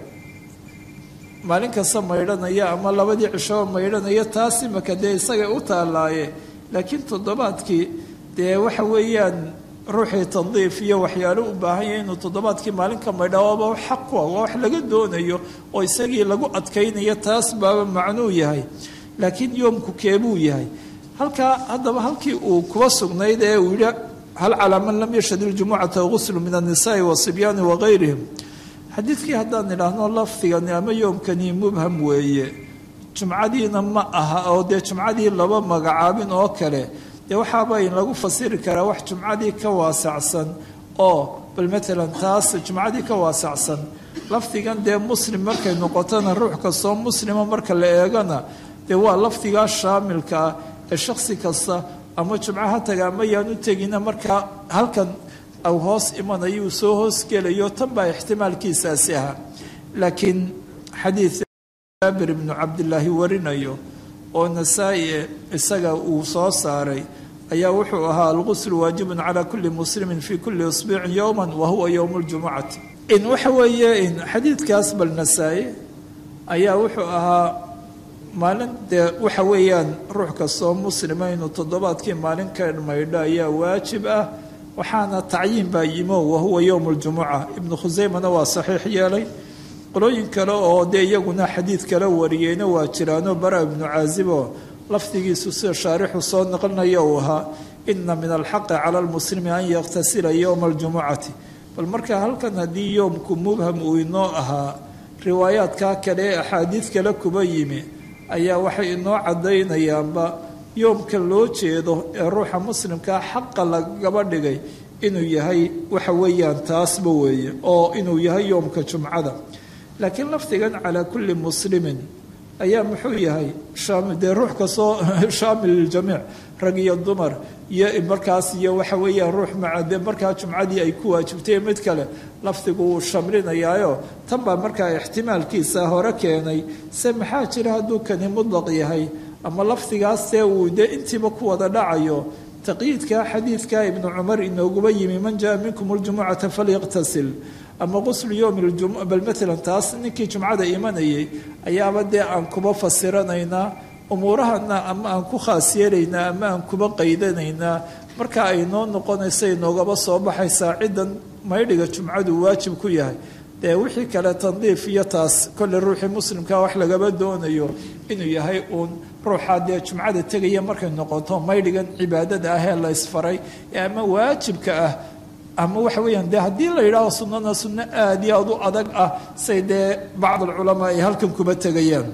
maalin kasta maydhanaya ama labadii cishoo maydhanaya taas imaka dee isagay u taalaaye laakiin toddobaadkii dee waxa weeyaan ruuxii tandiif iyo waxyaalo u baahan yahay inuu toddobaadkii maalinka maydha waaba wax xaq ku ah waa wax laga doonayo oo isagii lagu adkaynayo taas baaba macnuu yahay laakiin yoomku keebuu yahay halkaa haddaba halkii uu kuba sugnayd ee uu yihi hal calaa man lam yashhad iljumucata guslu min annisaai wasibyaani wagayrihim xadiidkii haddaan idhaahno lafdigani ama yoomkani mubham weeye jumcadiina ma aha oo dee jumcadii laba magacaabin oo kale dee waxaaba in lagu fasiri karaa wax jumcadii ka waasacsan oo bal matalan taas jumcadii ka waasacsan lafdigan dee muslim markay noqotona ruux kastoo muslima marka la eegana dee waa lafdigaa shaamilka ah ee shaksi kasta ama jumco ha taga ama yaan u tegina markaa halkan au hoos imanayo uu soo hoosgelayo tan baa ixtimaalkiisaasi ahaa laakiin xadiid jaabir ibnu cabdilaahi warinayo oo nasaa-i isaga uu soo saaray ayaa wuxuu ahaa alguslu waajibun calaa kulli muslimin fii kulli isbiicin yowman wa huwa yowmu ljumucati in waxa weeye in xadiidkaas bal nasaa-i ayaa wuxuu ahaa maalin dee waxa weeyaan ruux kastoo muslima inuu toddobaadkii maalin ka maydho ayaa waajib ah waxaana tacyiin baa yimo wahuwa yowmu ljumuca ibnu khuseymana waa saxiix yeelay qolooyin kale oo dee iyaguna xadiid kala wariyeyna waa jiraano bara ibnu caaziboo lafdigiisu sida shaarixu soo naqlinaya uu ahaa ina min alxaqi cala lmuslimi an yaktasila yowma aljumucati bal marka halkan haddii yoomku mubham uu inoo ahaa riwaayaadkaa kale ee axaadiid kale kuba yimi ayaa waxay inoo caddaynayaanba yoomka loo jeedo ee ruuxa muslimkaa xaqa lagaba dhigay inuu yahay waxa weeyaan taasba weeye oo inuu yahay yoomka jumcada laakiin lafdigan calaa kulli muslimin ayaa muxuu yahay dee ruux kastoo shaamil liljamiic rag iyo dumar iyo markaas iyo waxa weeyaan ruux maca dee markaa jumcadii ay ku waajibtay mid kale lafdigu wuu shamlinayaayo tan baa markaa ixtimaalkiisa hore keenay se maxaa jira hadduu kani mudlaq yahay ama lafdigaas see uu dee intiiba ku wada dhacayo taqyiidka xadiidka ibnu cumar inooguba yimi man jaa minkum ljumucata falyaqtasil ama quslu yowmi ljum bal matalan taas ninkii jumcada imanayay ayaaba dee aan kuba fasiranaynaa umuurahana ama aan ku khaas yeelaynaa ama aan kuba qaydanaynaa marka ay noo noqonaysa inoogaba soo baxaysaa ciddan maydhiga jumcadu waajib ku yahay dee wixii kale tandiif iyo taas kolle ruuxii muslimkaa wax lagaba doonayo inuu yahay uun ruuxaa dee jumcada tegaya markay noqoto maydhigan cibaadada ah ee la ysfaray ee ama waajibka ah ama waxa weeyaan dee haddii la yidhaaho sunnana sunno aada iyo aad u adag ah say dee bacd alculamaa ay halkan kuba tegayaan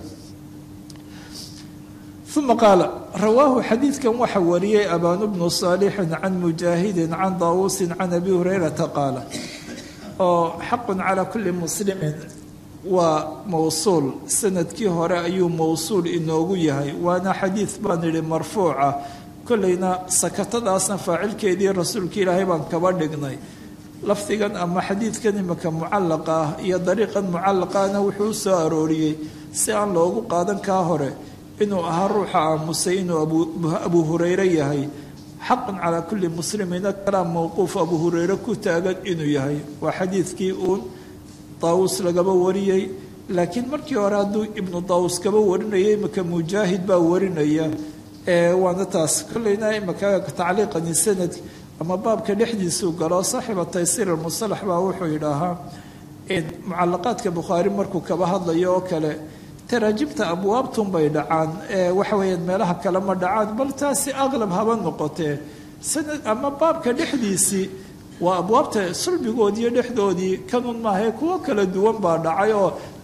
uma qaala rawaahu xadiidkan waxa wariyey abaanu bnu saalixin can mujaahidin can daawuusin can abi hurayrata qaala oo xaqun calaa kulli muslimin waa mowsuul sanadkii hore ayuu mowsuul inoogu yahay waana xadiid baan idhi marfuuca kollayna sakatadaasna faacilkeedii rasuulka ilaahay baan kaba dhignay lafdigan ama xadiidkan imika mucallaqa ah iyo dariiqan mucallaqaana wuxuu u soo arooriyey si aan loogu qaadan kaa hore inuu ahaa ruuxa aamusay inuu abu hureyre yahay xaqan calaa kulli muslimina kalaam mowquuf abu hureyre ku taagan inuu yahay waa xadiidkii uun daawus lagaba wariyey laakiin markii hore hadduu ibnu daawus kaba warinayay imika mujaahid baa warinaya waana taas kolleyna imika tacliiqani sanad ama baabka dhexdiisuu galo saaxiba taysiir almusalax baa wuxuu yidhaahaa mucalaqaadka bukhaari markuu kaba hadlayo oo kale taraajibta abwaabtun bay dhacaan waxa weeyaan meelaha kale ma dhacaan bal taasi aqlab haba noqotee sanad ama baabka dhexdiisii waa abwaabta sulbigoodiiyo dhexdoodii kanun maahae kuwo kala duwan baa dhacay oo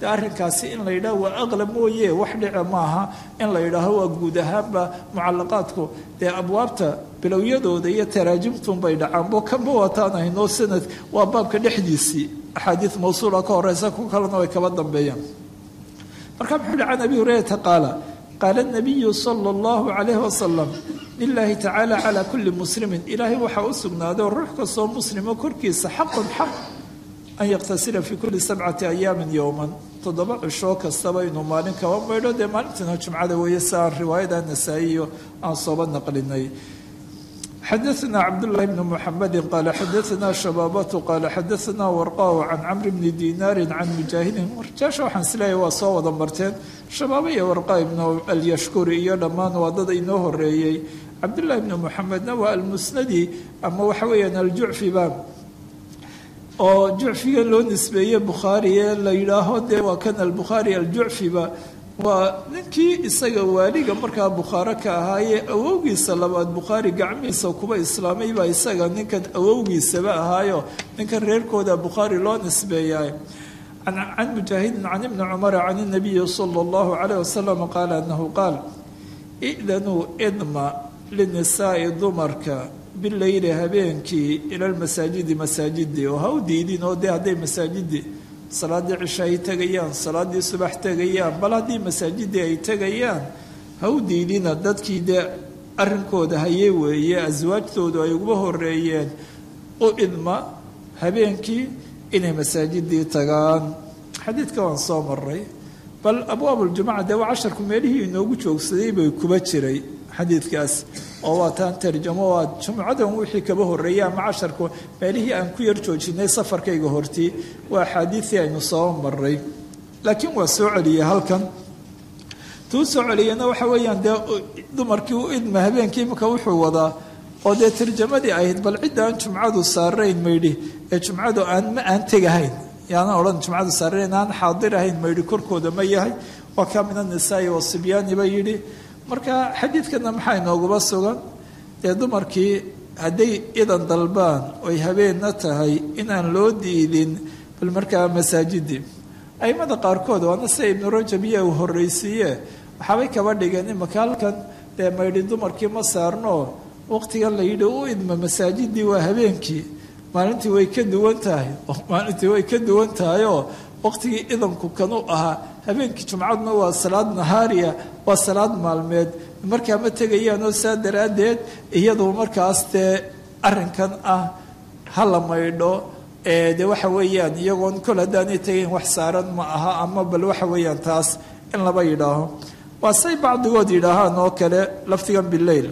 dee arrinkaasi in la yidhaho waa aqlab mooye wax dhica maaha in la yidhaaho waa guud ahaanba mucalaqaadku dee abwaabta bilowyadooda iyo taraajimtunbay dhacaanbo kanba wataan haynoo sanad waa baabka dhexdiisii axaadiid mawsuula ka horeysa ku kalena way kaba dambeeyaan marka muxuu yihi can abi hurayrata qaala qaala nabiyu sala allahu calayhi wasalam lilaahi tacaala calaa kulli muslimin ilaahay waxaa u sugnaaday ruux kastoo muslimo korkiisa xaqun xaq an yaktasila fii kulli sabcati ayaamin yowman toddoba cishoo kastaba inuu maalin kaba maydho dee maalintiina jumcada weeye si aan riwaayada nasaa-iyo aan sooba naqlinay xadaثna cabdالlahi bn mxamedi qaala xadaثna shabaabatu qaala xadaثna warqahu can camri bni dinaari can mujaahidin warjaasha waxaan isleeyahay waa soo wada marteen shabaaba iyo warqa ibnu alyashkuri iyo dhammaan waa dad inoo horeeyey cabdullahi bni muxamedna waa almusnadi ama waxa weeyaan aljucfi ba oo jucfiga loo nisbeeye bukhaari ee la yidhaaho dee waa kan albukhaari aljucfiba waa ninkii isaga waaliga markaa bukhaaro ka ahaayee awowgiisa labaad bukhaari gacmihiisa kuba islaamay baa isaga ninkan awowgiisaba ahaayo ninkan reerkooda bukhaari loo nisbeeyaa can mujaahidin can ibni cumara can inabiyi sala allahu calayh wasalam qaala anahu qaal i'danuu idma linisaai dumarka bileyli habeenkii ila lmasaajidi masaajidi oo ha u diidin oo dee hadday masaajidi salaaddii cisha ay tegayaan salaaddii subax tegayaan bal haddii masaajidii ay tegayaan ha u diidina dadkii dee arrinkooda hayee weeye aswaajtoodu ay uguba horeeyeen u idma habeenkii inay masaajidii tagaan xadiidka waan soo maray bal abwaab uljumuca dee waa casharku meelihii inoogu joogsaday bay kuba jiray xadiidkaas oo waa taan tarjamo waa jumcadan wixii kaba horreeyey ama casharku meelihii aan ku yar joojinay safarkayga hortii waa axaadiidii aynu soo maray laakiin waa soo celiyey halkan tuu soo celiyeyna waxa weeyaan dee dumarkii u idma habeenkii imika wuxuu wadaa oo dee tarjamadii ahayd bal cidda aan jumcadu saarayn maydhi ee jumcadu aan ma aan tegahayn yaana odhan jumcadu saarayn aan xaadir ahayn maydhi korkooda ma yahay waa kaa min annisaai wasibyaani ba yidhi marka xadiidkana maxaa inooguba sugan dee dumarkii hadday idan dalbaan oy habeenna tahay inaan loo diidin bal markaa masaajidii aimada qaarkood waana sida ibnu rajab iyo uu horreysiiye waxaabay kaba dhigeen imaka halkan dee maydhi dumarkii ma saarno waqtigan la yidhi u idma masaajidii waa habeenkii maalintii way ka duwan tahay maalintii way ka duwan tahay oo waqtigii idanku kanu ahaa habeenkii jumcaduna waa salaad nahaariya waa salaad maalmeed markaa ma tegayaanoo saa daraaddeed iyadu markaas dee arrinkan ah ha la maydho de waxa weeyaan iyagoon kol haddaanay tegayn wax saaran ma aha ama bal waxa weeyaan taas in laba yidhaaho waa say bacdigood yidhaahaan oo kale laftigan bileyl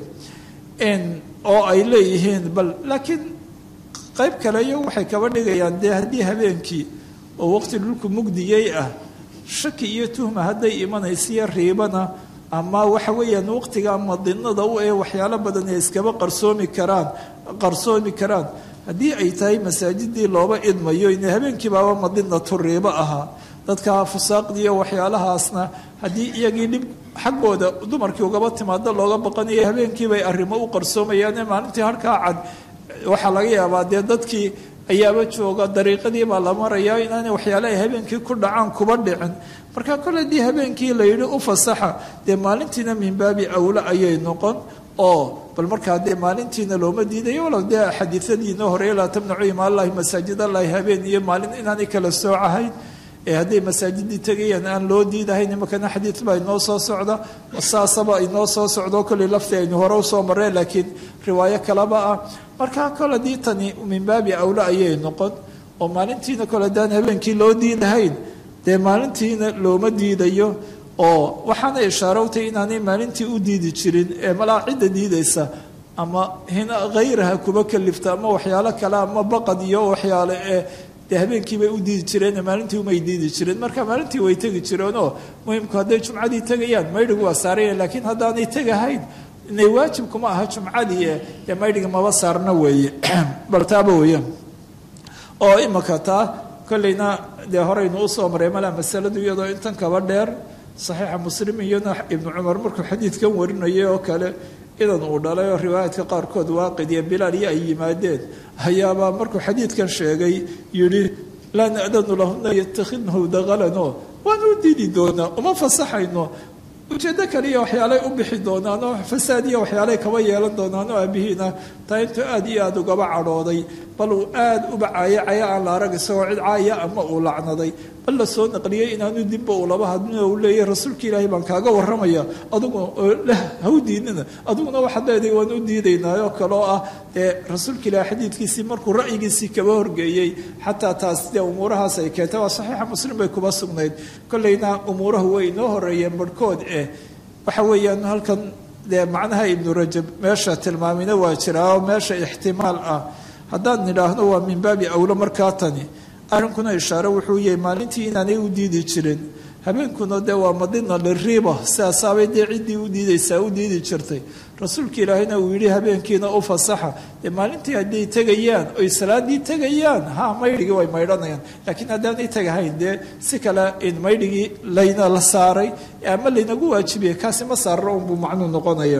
oo ay leeyihiin bal laakiin qayb kale iyo waxay kaba dhigayaan dee haddii habeenkii oo waqti dhulku mugdiyey ah shaki iyo tuhma hadday imanaysiyo riibana ama waxa weeyaan waqtiga madinada u ee waxyaalo badan ay iskaba qarsoomi karaan qarsoomi karaan haddii ay tahay masaajidii looba idmayo in habeenkii baaba madinatu riibo ahaa dadka fusaaqdiiyo waxyaalahaasna haddii iyagii dhib xaggooda dumarkii ugaba timaado looga baqanayo habeenkiibay arrimo u qarsoomayaane maalintii harkaa cad waxaa laga yaabaa dee dadkii ayaaba jooga dariiqadii baa la marayaa inaanay waxyaale ay habeenkii ku dhacaan kuba dhicin marka kole haddii habeenkii la yidhi u fasaxa dee maalintiina min baabi awle ayay noqon oo bal markaa dee maalintiina looma diidayo walow dee xadiiadiina hore laa tamnacu imaalahi masaajid allahi habeen iyo maalin inaanay kala soocahayn ee hadday masaajidii tegayaan aan loo diidahayn imakana xadiid baa inoo soo socda saasaba inoo soo socdo kolley lafti aynu hore usoo mareen laakiin riwaayo kaleba ah markaa kol haddii tani min baabi awle ayay noqon oo maalintiina kole haddaan habeenkii loo diidahayn dee maalintiina looma diidayo oo waxaana ishaarowtay inaanay maalintii u diidi jirin ee malaa cidda diidaysa ama hina hayraha kuba kalifta ama waxyaalo kale ama baqad iyo waxyaale ee dee habeenkii bay u diidi jireen maalintii umay diidi jireen marka maalintii way tegi jireenoo muhimku hadday jumcadii tegayaan maydhigu waa saaraya laakiin haddaanay tegahayn inay waajib kuma aha jumcadii dee maydhiga maba saarna weeye bal taaba weeyaan oo imaka taa kolleyna dee horeynu usoo maray malaa masaladu iyadoo intan kaba dheer saxiixa muslim iyona ibnu cumar markuu xadiidkan warinayay oo kale idan uu dhalay oo riwaayaadka qaarkood waaqid iyo bilaal iyo ay yimaadeen hayaabaa markuu xadiidkan sheegay yidhi laa nadanu lahuna yatakhidnahu daqalanoo waanu u diidi doonaa uma fasaxayno ujeeddo kaliya waxyaalay u bixi doonaan oo fasaad iyo waxyaalay kaba yeelan doonaan oo aabihiina taa intuu aad iyo aada ugaba cadhooday bal uu aada uba caayacaya aan la arag isagoo cid caaya ama uu lacnaday bal la soo naqliyey inaanu dibba uu laba hadlin uu leeyahy rasuulka ilaahay baan kaaga warramaya adigu leh ha u diidnina adiguna waxaad leedahay waan u diidaynaa oo kale oo ah dee rasuulka ilaahay xadiidkiisii markuu ra'yigiisii kaba horgeeyey xataa taas dee umuurahaas ay keentay waa saxiixa muslim bay kuba sugnayd kolleyna umuurahu way inoo horeeyeen barhkood eh waxa weeyaan halkan dee macnaha ibnu rajab meesha tilmaamina waa jiraa oo meesha ixtimaal ah haddaan nidhaahno waa min baabi awlo markaa tani arrinkuna ishaare wuxuu yahay maalintii inaanay u diidi jirin habeenkuna dee waa madina liriiba sidaasaabay dee ciddii u diidaysaa u diidi jirtay rasuulka ilaahayna uu yidhi habeenkiina u fasaxa dee maalintii hadday tegayaan oy salaadii tegayaan ha maydhigii way maydhanayaan laakiin haddaanay tegahayn dee si kale in maydhigii layna la saaray ama laynagu waajibiyay kaasi ma saarro unbuu macnuu noqonaya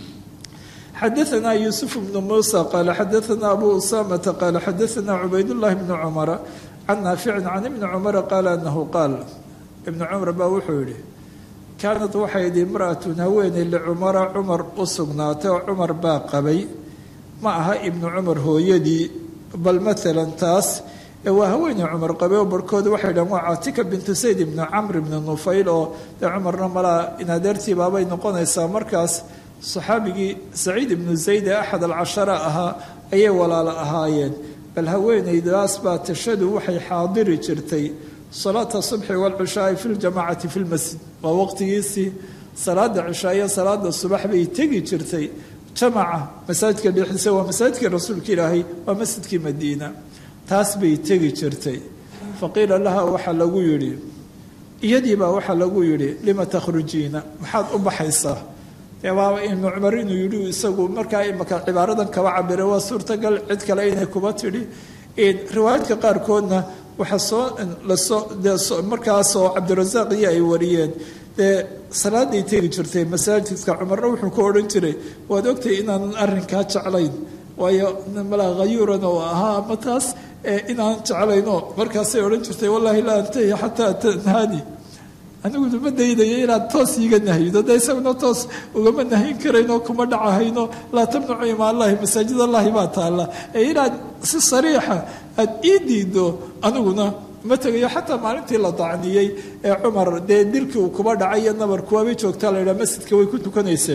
xadaثna yuusuf bnu muusa qaala xadaثna abu usamata qaala xadaثna cubaydullahi bnu cumara can naaficin can ibni cumara qaala anahu qaal ibnu cumar baa wuxuu yidhi kaanad waxay idhi imra'atun haweeney licumara cumar u sugnaatay oo cumar baa qabay ma aha ibnu cumar hooyadii bal maalan taas ee waa haweeney cumar qabay oo barhkooda waxay dhahan waa caatika bintu sayd ibnu camr ibni nufayl oo dee cumarna malaa inadeertii baabay noqonaysaa markaas saxaabigii saciid ibnu zayd ee axad alcashara ahaa ayay walaalo ahaayeen bal haweeneydaas baa tashadu waxay xaadiri jirtay salaata subxi walcishaai fi ljamacati fi lmasjid waa waqtigiisii salaada cishaayo salaada subax bay tegi jirtay jamaca masaajidka dhexdiisa waa masaajidkii rasuulka ilaahay waa masjidkii madiina taas bay tegi jirtay faqiila laha waxaa lagu yidhi iyadiibaa waxaa lagu yidhi lima takhrujiina maxaad u baxaysaa ibnu cumar inuu yidhi isagu markaa imaka cibaaradan kaba cabiray waa suurtagal cid kale inay kuba tidhi riwaayaadka qaarkoodna waxaa soo lasoo markaasoo cabdirasaaq iyo ay wariyeen dee salaaday tegi jirtay masaajidka cumarna wuxuu ku odhan jiray waad ogtahay inaanan arrinkaa jeclayn waayo malaa khayuuran oo ahaa ama taas inaan jeclayno markaasay odhan jirtay wallaahi laa antahi xataa tanhaani aniguna ma daydayo inaad toos iiga nahyido de isaguna toos ugama nahyin karayno kuma dhacahayno laa tamnacu imaanlahi masaajid allahi baa taalla ee inaad si sariixa aada ii diido aniguna ma tegayo xataa maalintii la dacniyey ee cumar dee dilkii uu kuba dhacay iyo nabarkuwaabay joogtaa la yidhaha masjidka way ku tukanayseen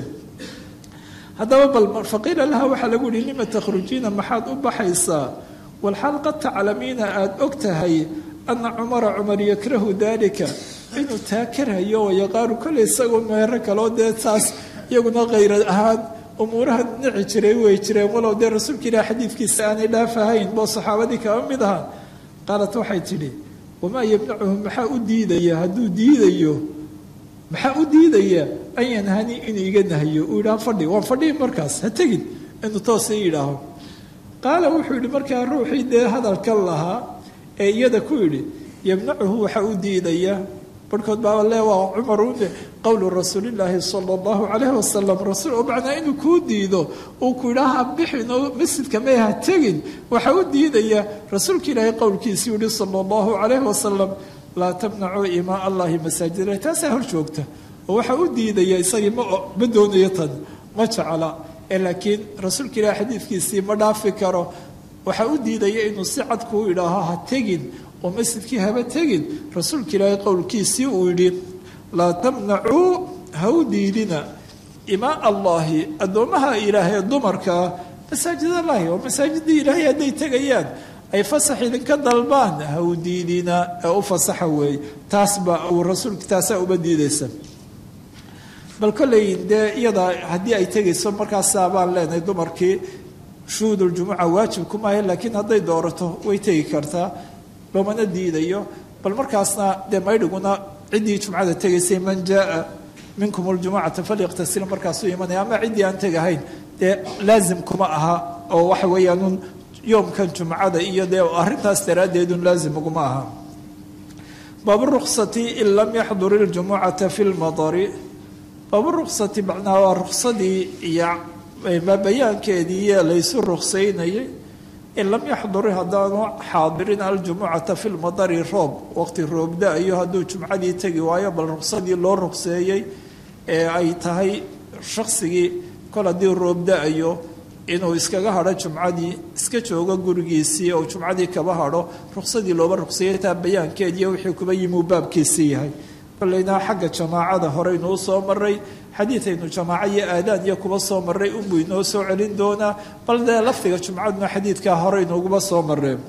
haddaba bal faqiila laha waxaa lagu yihi lima takhrujiina maxaad u baxaysaa walxaal qad taclamiina aada og tahay ana cumara cumar yakrahu dalika inuu taa karhayo wayaqaaru kolley isagoo meero kaloo dee taas iyaguna khayra ahaan umuuraha nici jiray way jireen walow dee rasuulka ilaah xadiidkiisa aanay dhaafahayn boo saxaabadii kaba mid ahaa qaalat waxay tidhi wamaa yamnacuhu maxaa u diidaya hadduu diidayo maxaa u diidaya an yanhani inuu iga nahyo uu yidhaha fadhi waan fadhihi markaas ha tegin inuu toos ii yidhaaho qaala wuxuu yidhi markaa ruuxii dee hadalkan lahaa ee iyada ku yidhi yamnacuhu waxaa u diidaya barhkood baa le waa cumar une qowlu rasuulillaahi sala allahu calayhi wasalam rasuul oo macnaa inuu kuu diido uu ku yidhaaha bixin oo masjidka may ha tegin waxaa u diidaya rasuulka ilaahay qowlkiisii yihi sala allahu calayhi wasalam laa tamnacuu imaa allahi masaajid ilahi taasaa hor joogta oo waxaa u diidaya isagii ma ma doonayo tan ma jecla ee laakiin rasuulka ilaahay xadiidkiisii ma dhaafi karo waxaa u diidaya inuu si cad kuu idhaaho ha tegin oo masjidkii haba tegin rasuulka ilaahay qowlkiisii uu yidhi laa tamnacuu ha u diidina imaa allaahi addoommaha ilaahay dumarkaa masaajid allahi oo masaajidii ilaahay hadday tegayaan ay fasax idinka dalbaan ha u diidina ee u fasaxa weeye taasba uu rasuulka taasaa uba diidaysa bal kolley dee iyadaa haddii ay tegayso markaasaa baan leenahay dumarkii shuhuuduljumuca waajib kumaaha laakiin hadday doorato way tegi kartaa loomana diidayo bal markaasna dee maydhiguna ciddii jumcada tegaysay man jaaa minkum ljumucata falyaqtasil markaasuu imanaya ama ciddii aan tegahayn dee laazim kuma aha oo waxa weeyaanun yoomkan jumcada iyo dee arrintaas daraaddeedun laazim uguma aha baaburuksati in lam yaxdur iljumucata fi lmadari baaburuksati macnaha waa ruksadii iyo bayaankeedii laysu ruksaynayay in lam yaxduri haddaanu xaadirin aljumucata fi lmadari roob waqti roob da-ayo hadduu jumcadii tegi waayo bal ruqsadii loo ruqseeyey ee ay tahay shaqsigii kol haddii roob da-ayo inuu iskaga hadho jumcadii iska joogo gurigiisii oo jumcadii kaba hadho ruqsadii looba ruqseeyey taa bayaankeediiyo wixii kuba yimuu baabkiisii yahay kolleyna xagga jamaacada horeynu u soo maray xadiidaynu jamaaco iyo aadaan iyo kuba soo maray unbuu inoo soo celin doonaa bal dee lafdiga jumcaduna xadiidkaa horeynuuguba soo mareen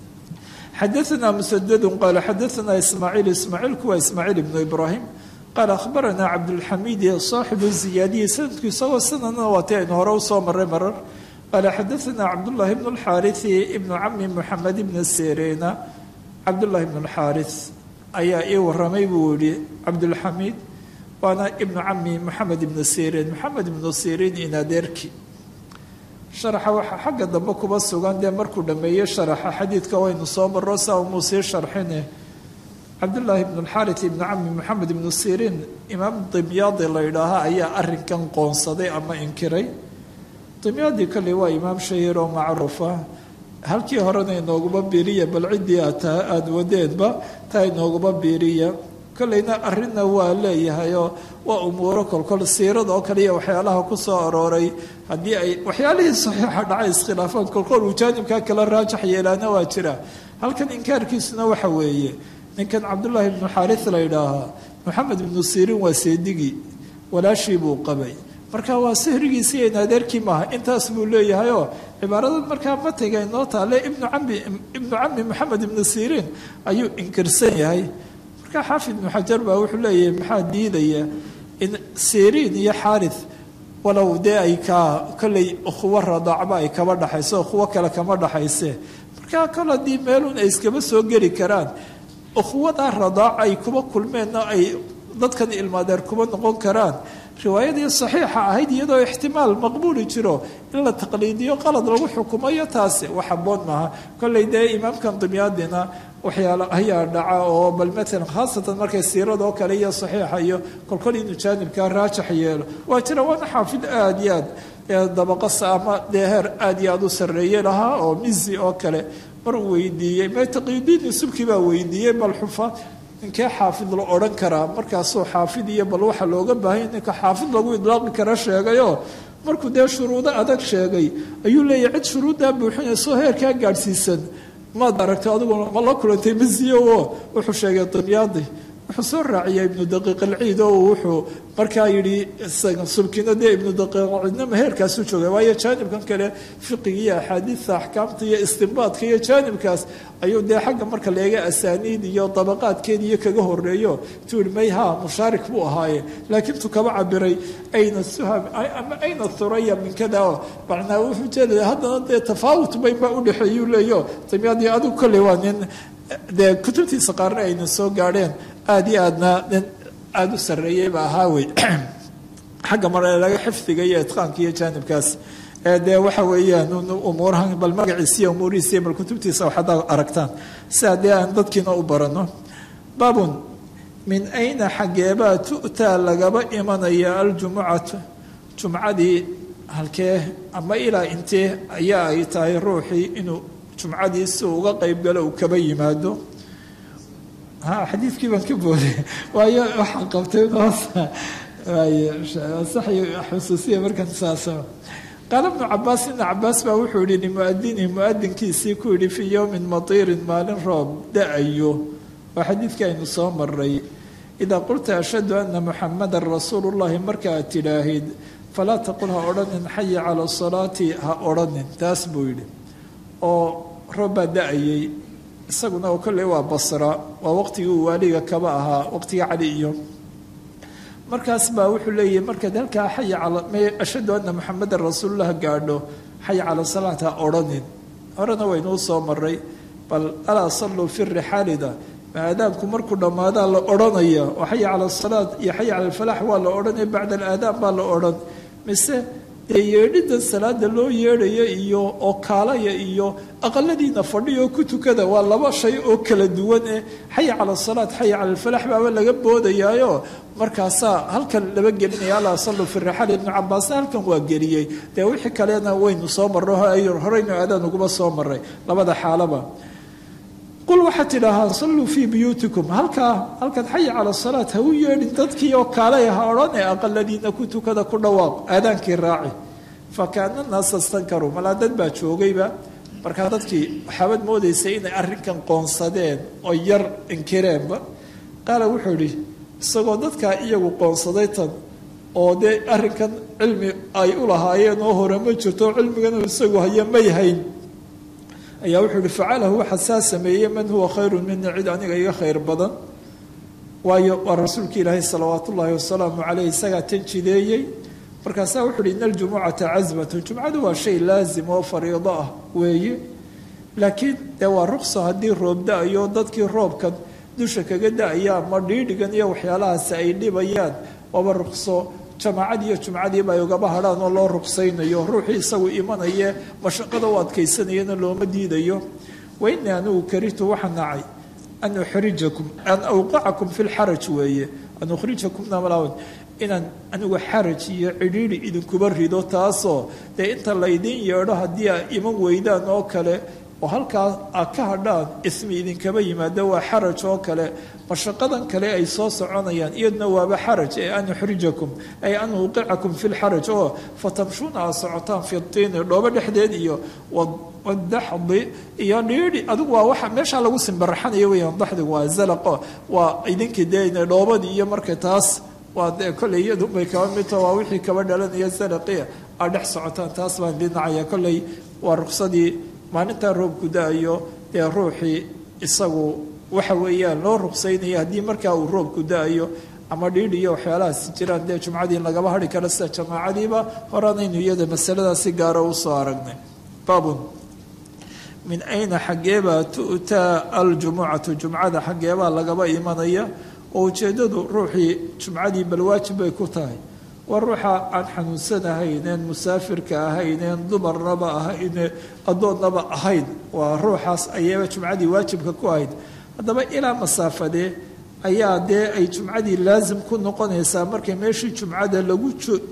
xadaanaa musadadun qaala xadaanaa ismaaciil ismaaciilku waa ismaaciil ibnu ibraahim qaala akhbaranaa cabdulxamiidi saaxibu ziyaadiyi sanadku isagoo sanadna waati aynu hore usoo maray marar qaala xadaanaa cabdullaahi bnu lxaarisi ibnu cami muxamed ibna serena cabdullaahi bnu lxaaris ayaa ii waramay buu yihi cabdulxamiid waana ibnu cami moxamed ibnu sirin moxamed ibnu sirin inadeerki sharaxa waxaa xagga dambe kuba sugan dee markuu dhameeyey sharaxa xadiidka waynu soo maro saa umuu sii sharxine cabdullaahi ibnu lxarit ibnu cami moxamed ibnu sirin imaam dimyaadi la yidhaaha ayaa arinkan qoonsaday ama inkiray dimyaadi kolley waa imaam shahiir oo macruufa halkii horena inooguma biiriya bal ciddii aada wadeedba taa inooguma biiriya kolleyna arrinna waa leeyahayoo waa umuuro kolkol siirada oo kale iyo waxyaalaha ku soo arooray haddii ay waxyaalihii saxiixa dhacay iskhilaafaan kolkol uu jaanibkaa kala raajax yeelaana waa jira halkan inkaarkiisuna waxa weeye ninkan cabdullaahi ibnu xaaris la yidhaahaa moxamed ibnu siiriin waa seedigii walaashii buu qabay marka waa sihrigiisii in adeerkii maaha intaas buu leeyahayoo cibaarada markaa matiga inoo taale ibnu cami ibnu cami moxamed ibnu siiriin ayuu inkirsan yahay marka xaafid ibnu xajar baa wuxuu leeyahay maxaa diidaya in siriin iyo xaaris walow dee ay kaa kolley ukhuwo radaacba ay kaba dhaxayso ukhuwo kale kama dhaxayse marka kol haddii meelun ay iskaba soo geli karaan ukhuwadaa radaac ay kuba kulmeenna ay dadkan ilmaadeer kuba noqon karaan riwaayadii saxiixa ahayd iyadoo ixtimaal maqbuuli jiro in la taqliidiyo qalad lagu xukumayo taasi wax haboon maaha kolley dee imaamkan dimyaadina waxyaalo ayaa dhaca oo bal maalan khaasatan markay siiradoo kale iyo saxiixa iyo kolkol inuu jaanibkaa raajax yeelo waa jira waana xaafid aada iyo aad dabaqasa ama dee heer aada iyo aada u sarreeye lahaa oo mizi oo kale mar uu weydiiyey mtaqiyudiin subki baa weydiiyey bal xufa ninkee xaafid la odhan karaa markaasuu xaafid iyo bal waxa looga baahanya ninka xaafid lagu idlaaqi kara sheegayoo markuu dee shuruudo adag sheegay ayuu leeyahy cid shuruuddaa buuxinayso heerkaa gaadhsiisan maad aragto adiguna ma la kulantay masiyo oo wuxuu sheegay dimyaadi wuxuu soo raaciyay ibnu daqiiq alciid oo wuxuu markaa yidhi subkina dee ibnu daqiiqcidnama heerkaasu joogay waayo jaanibkan kale fiqiga iyo axaadiidta axkaamta iyo istinbaadka iyo jaanibkaas ayuu dee xagga marka leega asaaniid iyo dabaqaadkeed iyo kaga horeeyo tuu yihi may ha mushaarik buu ahaaye laakiin tu kaba cabiray ayna suham ama ayna thuraya min kada macnaa wuxuu jeedaya haddana dee tafaawut baynbaa udhexeeyuu leeyo dimyaadii adigu kolley waa nin dee kutubtiisa qaarna ayna soo gaadheen aada iyo aadna nin aada u sarreeyeyba ahaa wey xagga mar laga xifdiga iyo itqaanka iyo jaanibkaas dee waxa weeyaan umuurahan bal magaciisa iyo umuurihiisa iyo bal kutubtiisa waxaad aragtaan sidaa dee aan dadkiina u barano baabun min ayna xaggeebaa tu'taa lagaba imanaya aljumucatu jumcadii halkee ama ilaa intee ayaa ay tahay ruuxii inuu jumcadii si uga qayb galo uu kaba yimaado ha xadiidkii baan ka booday waayo waxaan qabtay xusuusiya markan saasa qaala bnu cabaas ibnu cabaas baa wuxuu yihi limuadinihi muadinkiisii ku yihi fii yowmin matiirin maalin roob da-ayo waa xadiidkii aynu soo maray idaa qulta ashhadu ana muxamadan rasuulu llahi marka aad tidhaahid falaa taqul ha odhanin xaya cala salaati ha odhanin taas buu yidhi oo roob baa da-ayay isaguna oo kolley waa basra waa waqtigii uu waaliga kaba ahaa waqtigii cali iyo markaas baa wuxuu leeyahy markaad halkaa xaya cala ashhadu anna muxamadan rasuululah gaadho xaya cala salaat ha odhanin horena waynuu soo maray bal alaa salluu fi rixaalida aadaanku markuu dhammaadaa la odhanaya oo xaya cala asalaat iyo xaya cala alfalaax waa la odhanaya bacda alaadaan baa la odhan mise dee yeedhida salaada loo yeedhaya iyo oo kaalaya iyo aqaladiina fadhiya oo ku tukada waa laba shay oo kala duwan eh xaya cala asalaat xaya cala alfalax baaba laga boodayaayo markaasaa halkan laba gelinaya alla sallu fi rixaal ibnu cabaasna halkan waa geliyey dee wixii kalena waynu soo marro horeynu aadaan uguba soo maray labada xaalaba qul waxaad tidhaahaa salluu fii buyuutikum halkaa halkaad xaya cala asalaat ha u yeedhin dadkii oo kaalay ha odhanee aqaladiina ku tukada ku dhawaaq aadaankii raaci fa kaana naasa stankaruu malaa dad baa joogayba markaa dadkii waxaabad moodaysay inay arrinkan qoonsadeen oo yar inkireenba qaala wuxuu idhi isagoo dadkaa iyagu qoonsaday tan oo dee arrinkan cilmi ay u lahaayeen oo hore ma jirto cilmiganu isagu haya may hayn ayaa wuxuu ihi facalahu waxaa saa sameeyey man huwa khayru mini cid aniga iga khayr badan waayo waa rasuulka ilaahay salawaat ullaahi wasalaamu caleyh isagaa tan jideeyey markaasaa wuxu uhi ina aljumucata casmatun jumcadu waa shay laazim oo fariido ah weeye laakiin dee waa ruqso haddii roob da-ayo dadkii roobkan dusha kaga da-aya ama dhiidhigan iyo waxyaalahaasi ay dhibayaan waaba ruqso jamaacad iyo jumcadiiba ay ugaba hadhaan oo loo ruqsaynayo ruuxii isagu imanaye mashaqada u adkaysanayana looma diidayo wa inii anigu karihtu waxa nacay an uxrijakum an awqacakum fi lxaraj weeye an ukhrijakumna malaawan inaan anigu xaraj iyo cidhiidhi idinkuba rido taasoo dee inta laydin yeedho haddii aa iman weydaan oo kale oo halkaa aad ka hadhaan ismi idinkaba yimaado waa xaraj oo kale mashaqadan kale ay soo soconayaan iyaduna waaba xaraj ee an uxrijakum ay an uqicakum fi lxaraj oo fatamshuuna aad socotaan fi tiini dhoobo dhexdeed iyo wadaxdi iyo dhiidhi adigu waa waxa meeshaa lagu simbaraxanayo weyaan daxdigu waa zalaqo waa idinkii dee dhoobadii iyo marka taas waa dee kolley iyadunbay kaba midto waa wixii kaba dhalanaya zalaqia aad dhex socotaan taas baan dhinacaya kolley waa ruqsadii maalintaa roobku da-ayo dee ruuxii isagu waxa weeyaan loo ruqsaynaya haddii markaa uu roobku da-ayo ama dhiidhi iyo waxyaalahaasi jiraan dee jumcadii lagaba hadhi karo sida jamaacadiiba horanaynu iyada masaladaas si gaara usoo aragnay baabun min ayna xaggeebaa tu'taa aljumucatu jumcada xaggeebaa lagaba imanaya oo ujeeddadu ruuxii jumcadii bal waajib bay ku tahay waa ruuxa aan xanuunsanahayneen musaafirka ahayneen dumarnaba ahayn addoonnaba ahayn waa ruuxaas ayaaba jumcadii waajibka ku ahayd haddaba ilaa masaafadee ayaa dee ay jumcadii laasim ku noqonaysaa markay meeshii jumcada lagu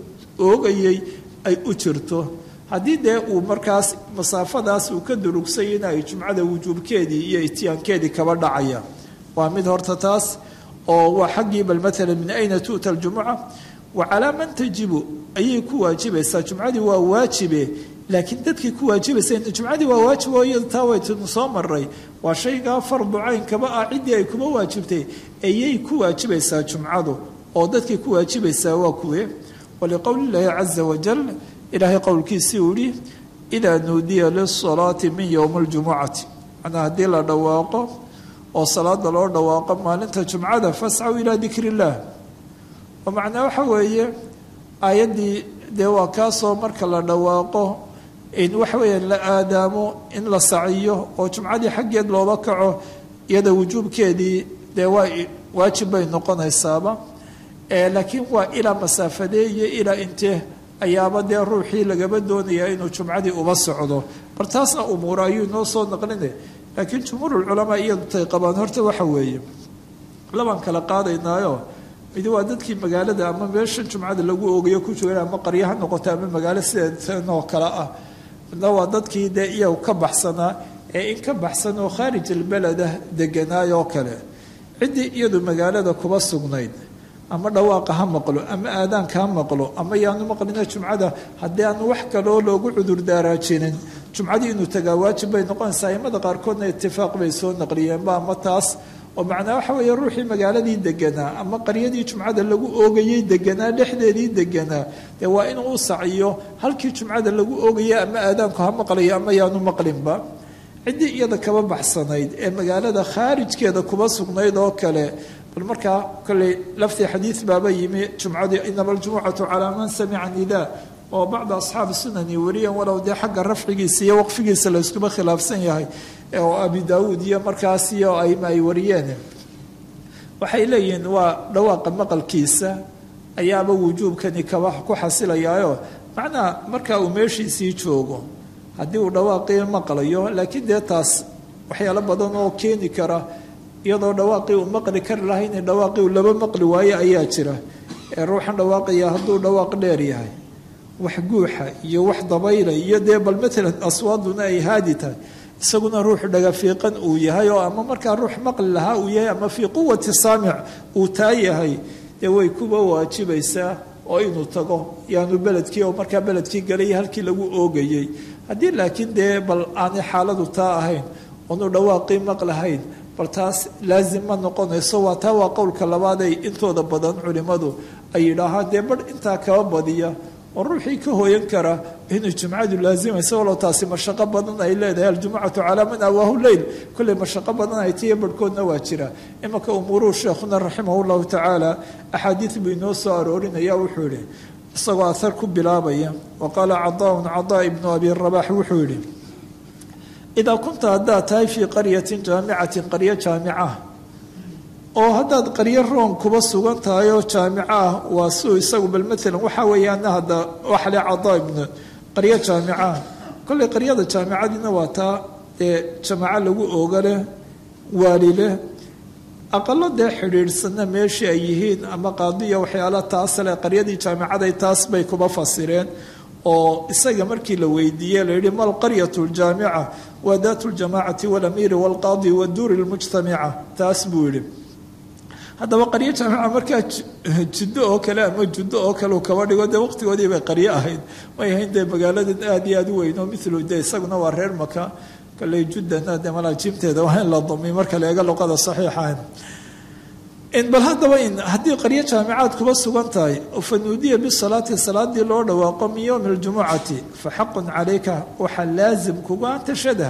oogayay ay u jirto haddii dee uu markaas masaafadaas uu ka durugsay in ay jumcada wujuubkeedii iyo ityaankeedii kaba dhacaya waa mid horta taas oo waa xaggii bal maalan min ayna tu'ta aljumuca wa calaa man tajibu ayay ku waajibaysaa jumcadii waa waajibe laakiin dadkii ku waajibaysa jumcadii waa waajib oo iyada taa waytnu soo maray waa shaygaa fardu caynkaba ah ciddii ay kuma waajibtay ayay ku waajibaysaa jumcadu oo dadkii ku waajibaysaa waa kuwe waliqowli illaahi caza wajal ilaahay qowlkiisii uu yihi idaa nuudiya lisalaati min yowmi ljumucati macnaa haddii la dhawaaqo oo salaada loo dhawaaqo maalinta jumcada fascaw ilaa dikri illaah oo macnaa waxa weeye aayaddii dee waa kaasoo marka la dhawaaqo in waxa weeyaan la aadaamo in la saciyo oo jumcadii xaggeed looba kaco iyada wujuubkeedii dee waa waajib bay noqonaysaaba laakiin waa ilaa masaafadee iyo ilaa intee ayaaba dee ruuxii lagaba doonayaa inuu jumcadii uba socdo bar taasna umuura ayuu inoo soo naqline laakiin jumhuurulculamaa iyadu tay qabaan horta waxa weeye labaan kala qaadaynaayo midi waa dadkii magaalada ama meeshan jumcada lagu oogayo ku jooga ama qaryo ha noqoto ama magaalo sideetanoo kale ah midna waa dadkii dee iyagu ka baxsanaa ee in ka baxsan oo khaarij albeleda deganaayoo kale ciddii iyadu magaalada kuba sugnayd ama dhawaaqa ha maqlo ama aadaanka ha maqlo ama yaanu maqlina jumcada haddii aanu wax kaloo loogu cudurdaaraajinin jumcadii inuu tagaa waajib bay noqonaysaa aimada qaarkoodna itifaaq bay soo naqliyeenba ama taas oo macnaa waxa weeye ruuxii magaaladii deganaa ama qaryadii jumcada lagu oogayey deganaa dhexdeedii deganaa dee waa inuu u saciyo halkii jumcada lagu oogaya ama aadaanku ha maqlayo ama yaanu maqlinba ciddii iyada kaba baxsanayd ee magaalada khaarijkeeda kuba sugnayd oo kale bal markaa kolley laftii xadiid baaba yimi jumcadii inama aljumucatu calaa man samica nidaa oo bacda asxaabi sunani wariyan walow dee xagga rafcigiisa iyo waqfigiisa layskuma khilaafsan yahay oo abi daawuud iyo markaas iyo aima ay wariyeen waxay leeyihiin waa dhawaaqa maqalkiisa ayaaba wujuubkani kaba ku xasilayaayo macnaa markaa uu meeshiisii joogo haddii uu dhawaaqii maqlayo laakiin dee taas waxyaalo badan oo keeni kara iyadoo dhawaaqii uu maqli kari lahay in dhawaaqii uu laba maqli waayo ayaa jira ee ruuxan dhawaaqaya hadduu dhawaaq dheer yahay wax guuxa iyo wax dabayla iyo dee bal maalan aswaaduna ay haadi tahay isaguna ruuxu dhagafiiqan uu yahay oo ama markaa ruux maqli lahaa uu yahay ama fii quwati saamic uu taa yahay dee way kuba waajibaysaa oo inuu tago yaanu beledkii oo markaa beledkii galay halkii lagu oogayey haddii laakiin dee bal aanay xaaladu taa ahayn oonu dhawaaqii maqlahayn bal taas laazim ma noqonayso waa taa waa qowlka labaaday intooda badan culimmadu ay yidhaahaan dee barh intaa kaba badiya oo ruuxii ka hooyan kara inuu jumcadu laazimayso walow taasi mashaqo badan ay leedahay aljumcatu calaa man awaahu leyl kolley mashaqo badan ay tiyo barhkoodna waa jira imanka umuuruhu sheekhuna raximah llahu tacaala axaadiid buu inoo soo aroorinaya wuxuu yihi isagoo ahar ku bilaabaya wa qaala cadaaun cadaa ibnu abi rabax wuxuu yihi idaa kunta haddaad tahay fii qaryatin jaamicatin qaryo jaamica oo haddaad qaryo room kuba sugan tahay oo jaamico ah waa suu isagu bal maalan waxaa weeyaana hadda waxle cadaa ibnu qaryo jaamica kolley qaryada jaamicadiina waa taa ee jamaaco lagu ooga leh waali leh aqalo dee xidhiidhsanna meeshii ay yihiin ama qaadiya waxyaala taasle qaryadii jaamicaday taas bay kuba fasireen oo isaga markii la weydiiyey la yihi mal qaryatu ljaamica waa daatu ljamaacati walamiiri walqaadi waduuri lmujtamica taas buu yihi haddaba qaryo jaamica markaa jiddo oo kale ama juddo oo kale uu kaba dhigo dee waqtigoodii bay qaryo ahayd may ahayn dee magaaladan aada iyo aada u weyn oo milu de isaguna waa reer maka kalley juddana dee malaajiimteeda waa in la damiy marka la eega luqada saxiixa bal haddaba in haddii qaryo jaamicaad kuba sugan tahay fa nuudiya bisalaati salaadii loo dhawaaqo min yowmi ljumucati fa xaqun calayka waxaa laazim kuga an tashhadaha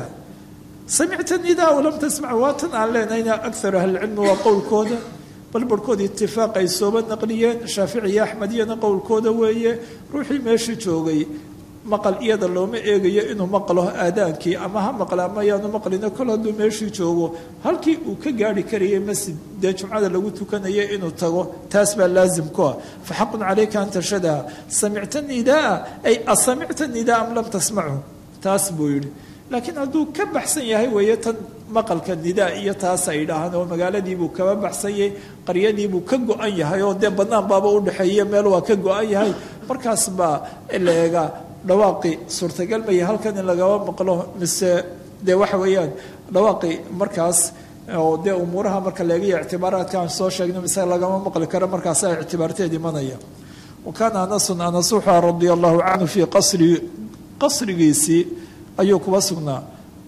samicta nidaa walam tasmac waatan aan leenahayna akar ahlicilmi waa qowlkooda bal barhkood itifaaq ay sooba naqliyeen shaafici iyo axmediyana qowlkooda weeye ruuxii meeshii joogay maqal iyada looma eegayo inuu maqlo aadaankii ama ha maqla ama yaanu maqlina kol hadduu meeshii joogo halkii uu ka gaari karayay masjid dee jumcada lagu tukanaya inuu tago taas baa laazim ku ah fa xaqun calayka an tashhadaha samicta nidaa ay asamicta nidaa am lam tasmachu taas buu yidhi laakiin hadduu ka baxsan yahay weeye tan maqalka nidaa iyo taas ay dhahaan oo magaaladiibuu kaba baxsanyay qaryadiibuu ka go-an yahay oo dee bannaan baaba udhexeeya meel waa ka go-an yahay markaas baa la eegaa dhawaaqi suurtagal maya halkan in lagaba maqlo mise dee waxa weeyaan dhawaaqi markaas oo dee umuuraha marka laegayo ictibaaraadka aan soo sheegno mise lagama maqli karo markaasa ictibaarteed imanaya wa kaana anasun anas wuxua radia allahu canhu fii qasri qasrigiisii ayuu kuba sugnaa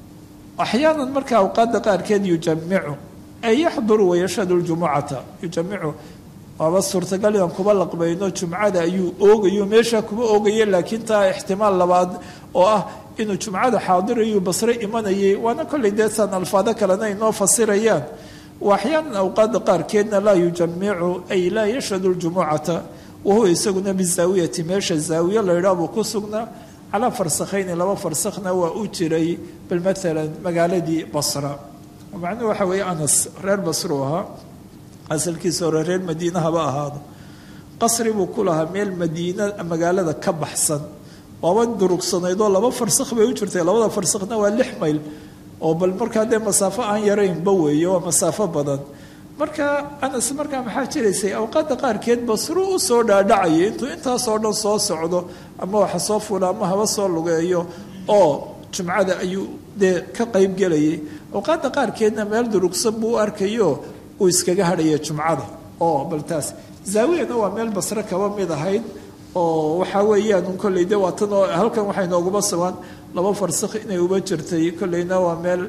axyaanan marka awqaada qaarkeed yujamicu ay yaxduru wayashhadu ljumucata yujamicu waaba suurtagal inaan kuba laqbayno jumcada ayuu oogayo meeshaa kuba oogaya laakiin taa ixtimaal labaad oo ah inuu jumcada xaadirayu basre imanayay waana kollay deetaan alfaado kalena inoo fasirayaan wa axyaanan awqaada qaarkeedna laa yujamicu ay laa yashhadu ljumucata wahuwa isaguna bizaawiyati meesha zaawiye laydhaa buu ku sugnaa calaa farsakhayni laba farsakhna waa u jiray bal maalan magaaladii basra macnuhu waxa weeye anas reer basruu ahaa asalkiisa hore reer madiina haba ahaado qasri buu ku lahaa meel madiina magaalada ka baxsan waaba durugsanaydoo laba farsakh bay u jirtay labada farsakhna waa lix mayl oo bal markaa dee masaafo aan yaraynba weeye waa masaafo badan marka anas markaa maxaa jiraysay awqaadda qaarkeed basru u soo dhaadhacayay intuu intaasoo dhan soo socdo ama waxa soo fula ama haba soo lugeeyo oo jumcada ayuu dee ka qayb gelayay awqaadda qaarkeedna meel durugsan buu u arkayo uu iskaga hadhaya jumcada oo bal taas zaawiyana waa meel basre kaba mid ahayd oo waxaa weeyaan kolley de waa tan oo halkan waxay nooguba sugan laba farsakh inay uba jirtay kolleyna waa meel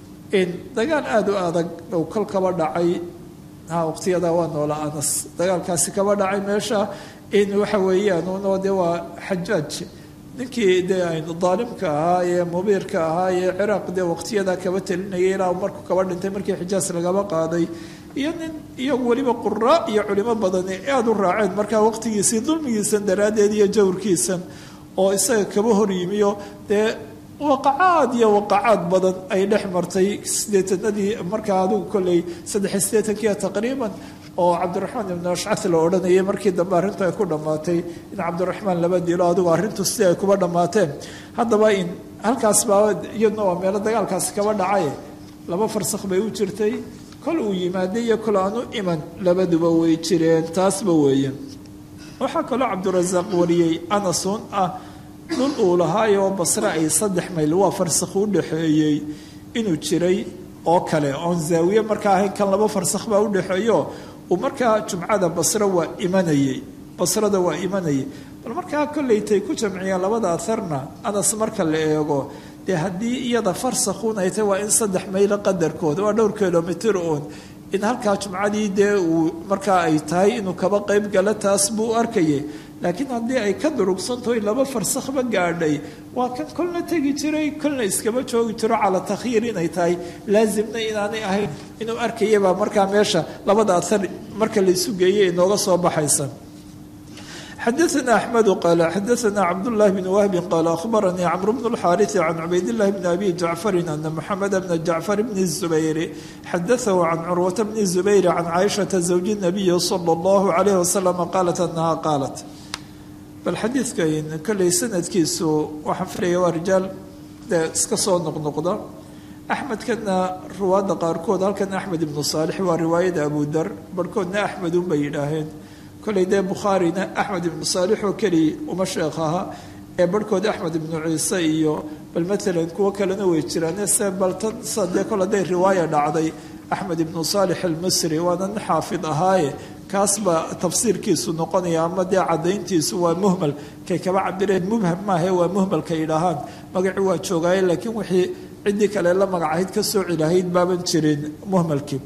dagaal aada u adag ou kol kaba dhacay waqtiyada waa noola anas dagaalkaasi kaba dhacay meesha in waxa weeyaan unoo de waa xajaaj ninkii dee daalimka ahaa ee mubiirka ahaa ee ciraaq dee waqtiyada kaba telinayay ilaa markuu kaba dhintay markii xijaas lagaba qaaday iyo nin iyagu weliba quraa iyo culimo badani aada u raaceen markaa waqtigiisii dulmigiisan daraaddeed iyo jawrkiisan oo isaga kaba hor yimiyo dee waqacaad iyo waqacaad badan ay dhex martay sideetanadii markaa adigu kolley saddex sideetankiia taqriiban oo cabdiraxmaan ibnu ashcad la odhanayay markii dambe arrintu ay ku dhammaatay in cabdiraxmaan laba dilo adigu arrintu sidii ay kuba dhammaateen haddaba in halkaas baa iyadna waa meelo dagaalkaasi kaba dhacay laba farsakh bay u jirtay kol uu yimaaday iyo kol aan u iman labaduba way jireen taasba weeye waxaa kaloo cabdirasaaq wariyey anasun ah dhul uu lahaayoo basre ay saddex mayl waa farsakh u dhexeeyey inuu jiray oo kale oon zaawiye markaa ahayn kan laba farsakh baa udhexeeyo uu markaa jumcada basre waa imanayey basrada waa imanayay bal markaa kollaytay ku jamciyeen labada aharna anas marka la eego dee haddii iyada farsakhuun ay tahy waa in saddex maylo qadarkooda waa dhowr kilomitr uun in halkaa jumcadii dee uu markaa ay tahay inuu kaba qayb galo taas buu arkayay laakiin haddii ay ka durugsantahoy laba farsakhba gaadhay waa kan kolna tegi jiray kolna iskaba joogi jiro calaa takhyiir inay tahay laasimna inaanay ahayn inuu arkayabaa markaa meesha labada ahar marka laysu geeyay inooga soo baxaysa xadaثna أحmed qal xadaثna cabdالlahi bn wahbi qal akhbaranii cmr bn الxاariث can cubaydالlahi bn abi jacfari ana mxamed bna jacfar bn الزubayr xadaثahu can curwata bn الزubayr can caaishaةa zawji الnabiyi slى اllahu عalayh waslm qaalat anaha qaalat bal xadiidkan kolley sanadkiisu waxaan filaya waa rijaal dee iska soo noqnoqda axmedkana ruwaadda qaarkood halkan axmed ibnu saalix waa riwaayada abu dar barhkoodna axmed unbay yidhaaheen kolley dee bukhaarina axmed ibnu saalix oo keliya uma sheekh aha ee barhkood axmed ibnu ciise iyo bal matalan kuwo kalena way jiraan se baltan sa dee kol hadday riwaaya dhacday axmed ibnu saalix almisri waana nin xaafid ahaaye kaas baa tafsiirkiisu noqonaya ama dee cadayntiisu waa muhmal kay kaba cabireen mubham maahe waa muhmalka yidhaahaan magaci waa joogaaye laakiin wixii ciddii kale la magacahayd ka soo cilahayd baaban jirin muhmalkii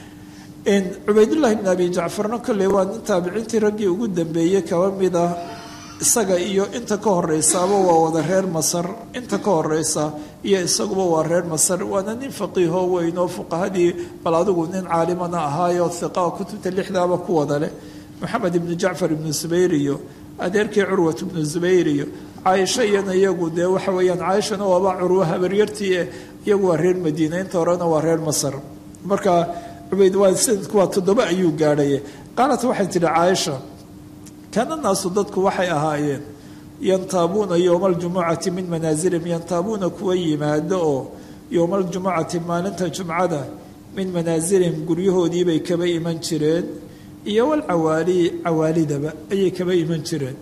cubaydullahi bn abi jacfarna kolley waa nin taabiciintii raggii ugu dambeeyey kaba mid ah isaga iyo inta ka horeysaaba waa wada reer masar inta ka horeysa iyo isaguba waa reer masar waana nin faqiihoo weyn oo fuqahadii bal adigu nin caalimana ahaayo hiqa kutubta lixdaaba ku wada leh moxamed ibnu jacfar ibnu zubayr iyo adeerkii curwat ibnu zubayr iyo caaisho iyana iyagu dee waxa weeyaan caaishana waaba curwo habaryartii eh iyagu waa reer madiina inta horena waa reer masar marka cubayd waa sanadku waa toddoba ayuu gaadhay qaalat waxay tidhi caaisha kaana naasu dadku waxay ahaayeen yantaabuuna yowma aljumucati min manaasilihim yantaabuuna kuwa yimaado oo yowma aljumucati maalinta jumcada min manaasilihim guryahoodiibay kaba iman jireen iyo walcawaali cawaalidaba ayay kaba iman jireen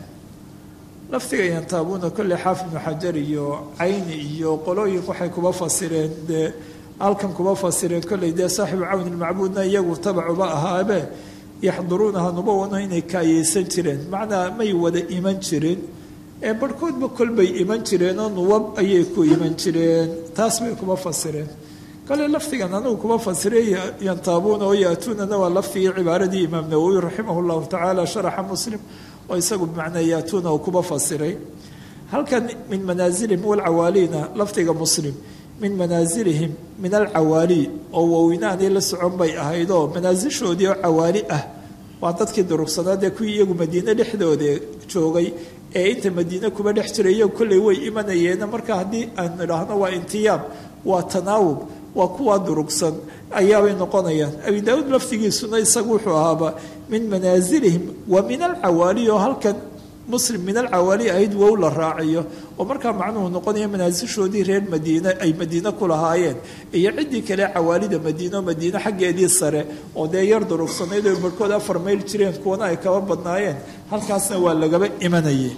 laftiga yantaabuuna kolley xaafid ibnu xajar iyo cayni iyo qolooyin waxay kuba fasireen dee halkan kuba fasireen kolley dee saaxibu cawni ilmacbuudna iyagu tabacuba ahaabe yaxduruunaha nubawana inay kaayeysan jireen macnaa may wada iman jirin ee barhkoodba kolbay iman jireenoo nuwab ayay ku iman jireen taas bay kuba fasireen kale lafdigan anigu kuba fasiray yantaabuuna oo yaatuunana waa lafdigii cibaaradii imaam nawowi raximah llahu tacaala sharaxa muslim oo isagu bimacnaa yaatuuna uu kuba fasiray halkan min manaasilihim walcawaaliina lafdiga muslim min manaasilihim min alcawaali oo wawinaanay la socon bay ahaydoo manaasishoodii oo cawaali ah waa dadkii durugsanaadee kuwii iyagu madiine dhexdooda joogay ee inta madiine kuba dhex jiray iyagu kolley way imanayeena marka haddii aan idhaahno waa intiyaab waa tanaawub waa kuwaa durugsan ayaabay noqonayaan abi daauud laftigiisuna isagu wuxuu ahaaba min manaasilihim wa min alcawaali oo halkan muslim min alcawaali ahayd wow la raaciyo oo markaa macnuhu noqonaya manaasishoodii reer madiine ay madiine ku lahaayeen iyo ciddii kale cawaalida madiino madiine xaggeedii sare oo dee yar durugsanayd oo barhkood afar mayl jireen kuwana ay kaba badnaayeen halkaasna waa lagaba imanayay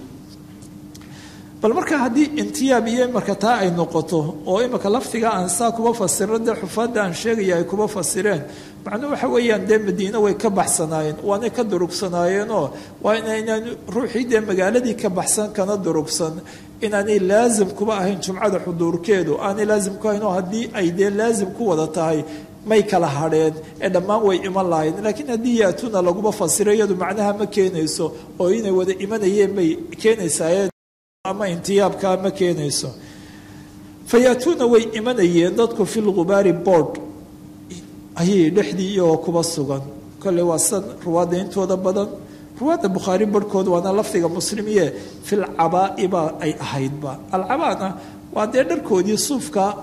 bal marka haddii intiyaab iyo imarka taa ay noqoto oo imika laftiga aan saa kuba fasiro dee xufaadda aan sheegaya ay kuba fasireen macnuhu waxa weeyaan dee madiine way ka baxsanaayeen waanay ka durugsanaayeenoo waa inaynaan ruuxii dee magaaladii ka baxsan kana durugsan inaanay laasim kuba ahayn jumcada xuduurkeedu aanay laasim ku ahayn oo haddii ay dee laasim ku wada tahay may kala hadheen ee dhammaan way iman lahayn laakiin haddii yaatuna laguba fasiro iyadu macnaha ma keenayso oo inay wada imanayeen bay keenaysaa ama intiyaabkaa ma keenayso fayaatuuna way imanayeen dadku fi lgubaari board ayay dhexdii iyagoo kuba sugan kolley waa san ruwaadda intooda badan ruwaadda bukhaari barhkood waana lafdiga muslimiye filcabaa'iba ay ahaydba alcabaana waa dee dharkoodii suufka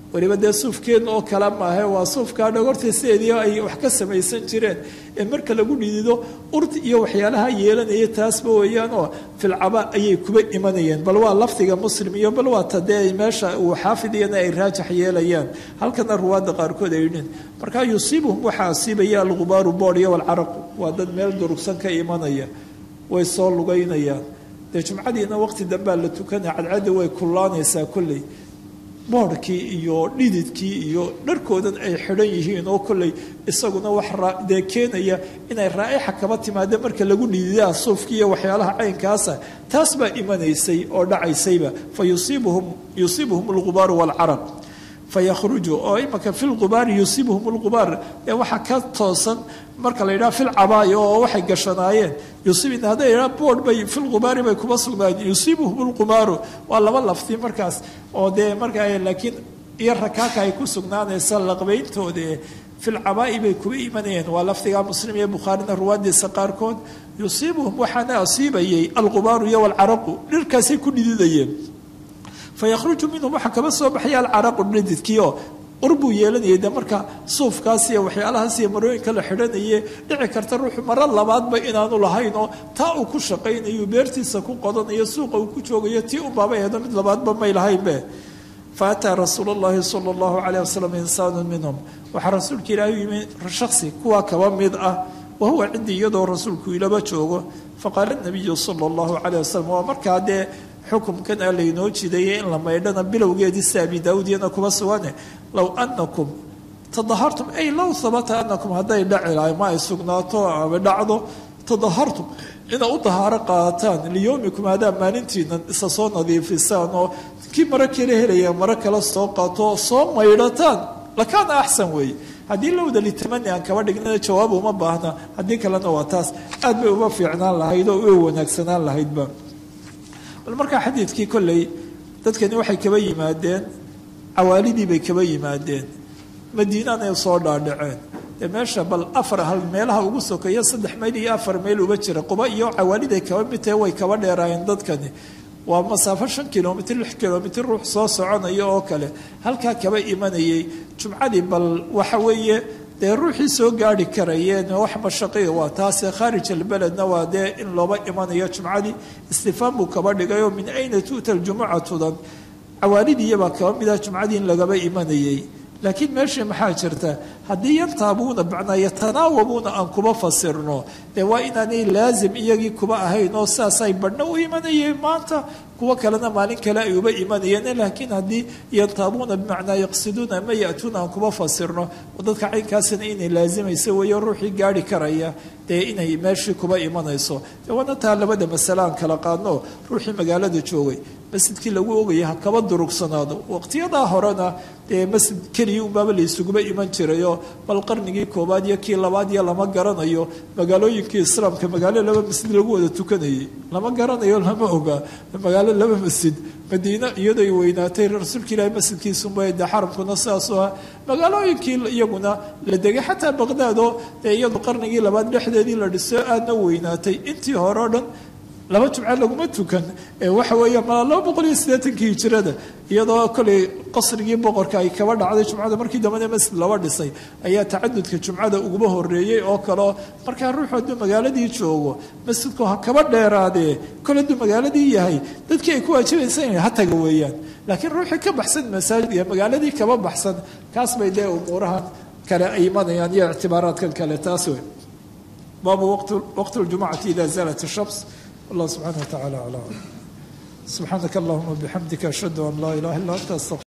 weliba dee suufkeedna oo kale maahe waa suufkaa dhogorta sideedii ay wax ka samaysan jireen ee marka lagu dhidido urti iyo waxyaalaha yeelanaya taasba weeyaan oo filcaba ayay kuba imanayeen bal waa lafdiga muslim iyo bal waa tadee meesha uu xaafid iyana ay raajax yeelayaan halkana ruwaadda qaarkood ay yidhiin markaa yusiibuhum waxaa asiibaya algubaaru boodh iyo walcaraqu waa dad meel durugsan ka imanaya way soo lugaynayaan dee jumcadiina waqti dambaa la tukanaya cadcadda way kullaanaysaa kolley boodhkii iyo dhididkii iyo dharkoodan ay xidhan yihiin oo kolley isaguna wax dee keenaya inay raa'ixa kaba timaada marka lagu dhididaa suufkii iyo waxyaalaha caynkaasa taas baa imanaysay oo dhacaysayba fa yusiibuhum yusiibuhum algubaaru waalcaraq fayakhruju oo imanka fi lqubaari yusiibuhum lqubaar ee waxaa ka toosan marka la yidhaha filcabaay oo waxay gashanaayeen yusiib hadday yidhaha boodh bay filqubaari bay kuma sugnaayeen yusiibuhum lqubaaru waa laba lafti markaas oo dee markaa laakiin iyo rakaaka ay ku sugnaanaysa laqbayntooda filcabaa'i bay kuba imanayeen waa lafdiga muslim iyo bukhaarina ruwaadiisa qaarkood yusiibuhum waxaana asiibayay alqubaaru iyo walcaraqu dhirkaasay ku dhididayeen fayakhruju minhum waxaa kaba soo baxaya alcaraqu dhididkiio ur buu yeelanayay de marka suufkaas iyo waxyaalahaas iyo marooyinka la xidhanaye dhici karta ruuxu maro labaadba inaanu lahayn oo taa uu ku shaqaynayo beertiisa ku qodanayo suuqa uu ku joogayo tii unbaaba eedo mid labaadba may lahaynbe fa ataa rasuul llahi sala allahu calayh wasalam insaanu minhum waxaa rasuulka ilaahi u yimi shaksi kuwaa kaba mid ah wahuwa cindii iyadoo rasuulku ilaba joogo faqaala nabiyu sala allahu calayh wasalam waa markaa dee xukumkan a laynoo jideeyay in la maydhana bilowgeedii si abi daawuud iyana kuba sugane low anakum tadahartum ay low habata anakum hadday dhaci lahay ma ay sugnaato ama dhacdo tadahartum inaad u dahaaro qaadataan liyowmikum hadaa maalintiina isa soo nadiifisaan oo kii maro kala helaya maro kala soo qaato oo soo maydhataan lakaana axsan weeye haddii lowda litamani aan kaba dhignana jawaab uma baahna haddii kalena waa taas aad bay uma fiicnaan lahayd oo u wanaagsanaan lahaydba bal markaa xadiidkii kolley dadkani waxay kaba yimaadeen cawaalidii bay kaba yimaadeen madiinanay soo dhaadhaceen dee meesha bal afar hal meelaha ugu sokeeya saddex mayl iyo afar mayl uba jira quba iyo cawaaliday kaba mid tahe way kaba dheeraayeen dadkani waa masaafo shan kilomitr lix kilomitr ruux soo soconaya oo kale halkaa kaba imanayay jumcadii bal waxa weeye dee ruuxii soo gaari karayeen wax mashaqiya waa taase khaarij albeledna waa dee in looba imanayo jumcadii istifaam buu kaba dhigayoo min ayna tu'ta ljumucatudan cawaalidiiyabaa kaba mida jumcadii in lagaba imanayay laakiin meeshii maxaa jirta haddii yantaabuuna macnaa yatanaawabuuna aan kuba fasirno dee waa inaanay laazim iyagii kuba ahayn oo saasay badhna u imanayeen maanta kuwo kalena maalin kale ay uba imanayeen laakiin haddii yantaabuuna bimacnaa yaqsiduuna ama ya'tuuna aan kuba fasirno oo dadka caynkaasina inay laazimayso weeyo ruuxii gaari karaya dee inay meeshii kuba imanayso dee waana taa labada masale aan kala qaadno ruuxii magaalada joogay masjidkii lagu ogaya ha kaba durugsanaado waqtiyadaa horena dee masjid keliya unbaaba la isuguba iman jirayoo bal qarnigii koobaad iyo kii labaad iyo lama garanayo magaalooyinkii islaamka magaalo laba masjid lagu wada tukanayay lama garanayo lama oga magaalo laba masjid madiine iyadoy weynaatay rasuulka ilaahi masjidkiisuba de xaramkuna sidaasoo ah magaalooyinkii iyaguna la degay xataa baqdaad oo dee iyadu qarnigii labaad dhexdeedii la dhiso aadna weynaatay intii hore o dhan laba jumco laguma tukan waxa weeye malaa laba boqol iyo siddeetankii hijirada iyadoo kolay qasrigii boqorka ay kaba dhacday jumcada markii dambana masjid laba dhisay ayaa tacadudka jumcada uguba horeeyey oo kaleo markaa ruuxu hadduu magaaladii joogo masjidku ha kaba dheeraadee kol hadduu magaaladii yahay dadkii ay ku waajibaysan yahay ha taga weeyaan laakiin ruuxii ka baxsan masaajid iyo magaaladii kaba baxsan kaas bay dee umuurahan kale ay imanayaan iyo ictibaaraadkan kale taas wey baabu waqt ljumcati ida zalat shams الله سبحانه وتعالى على سبحانك اللهم وبحمدك أشهد أن لا إله إلا أنت أستغفرك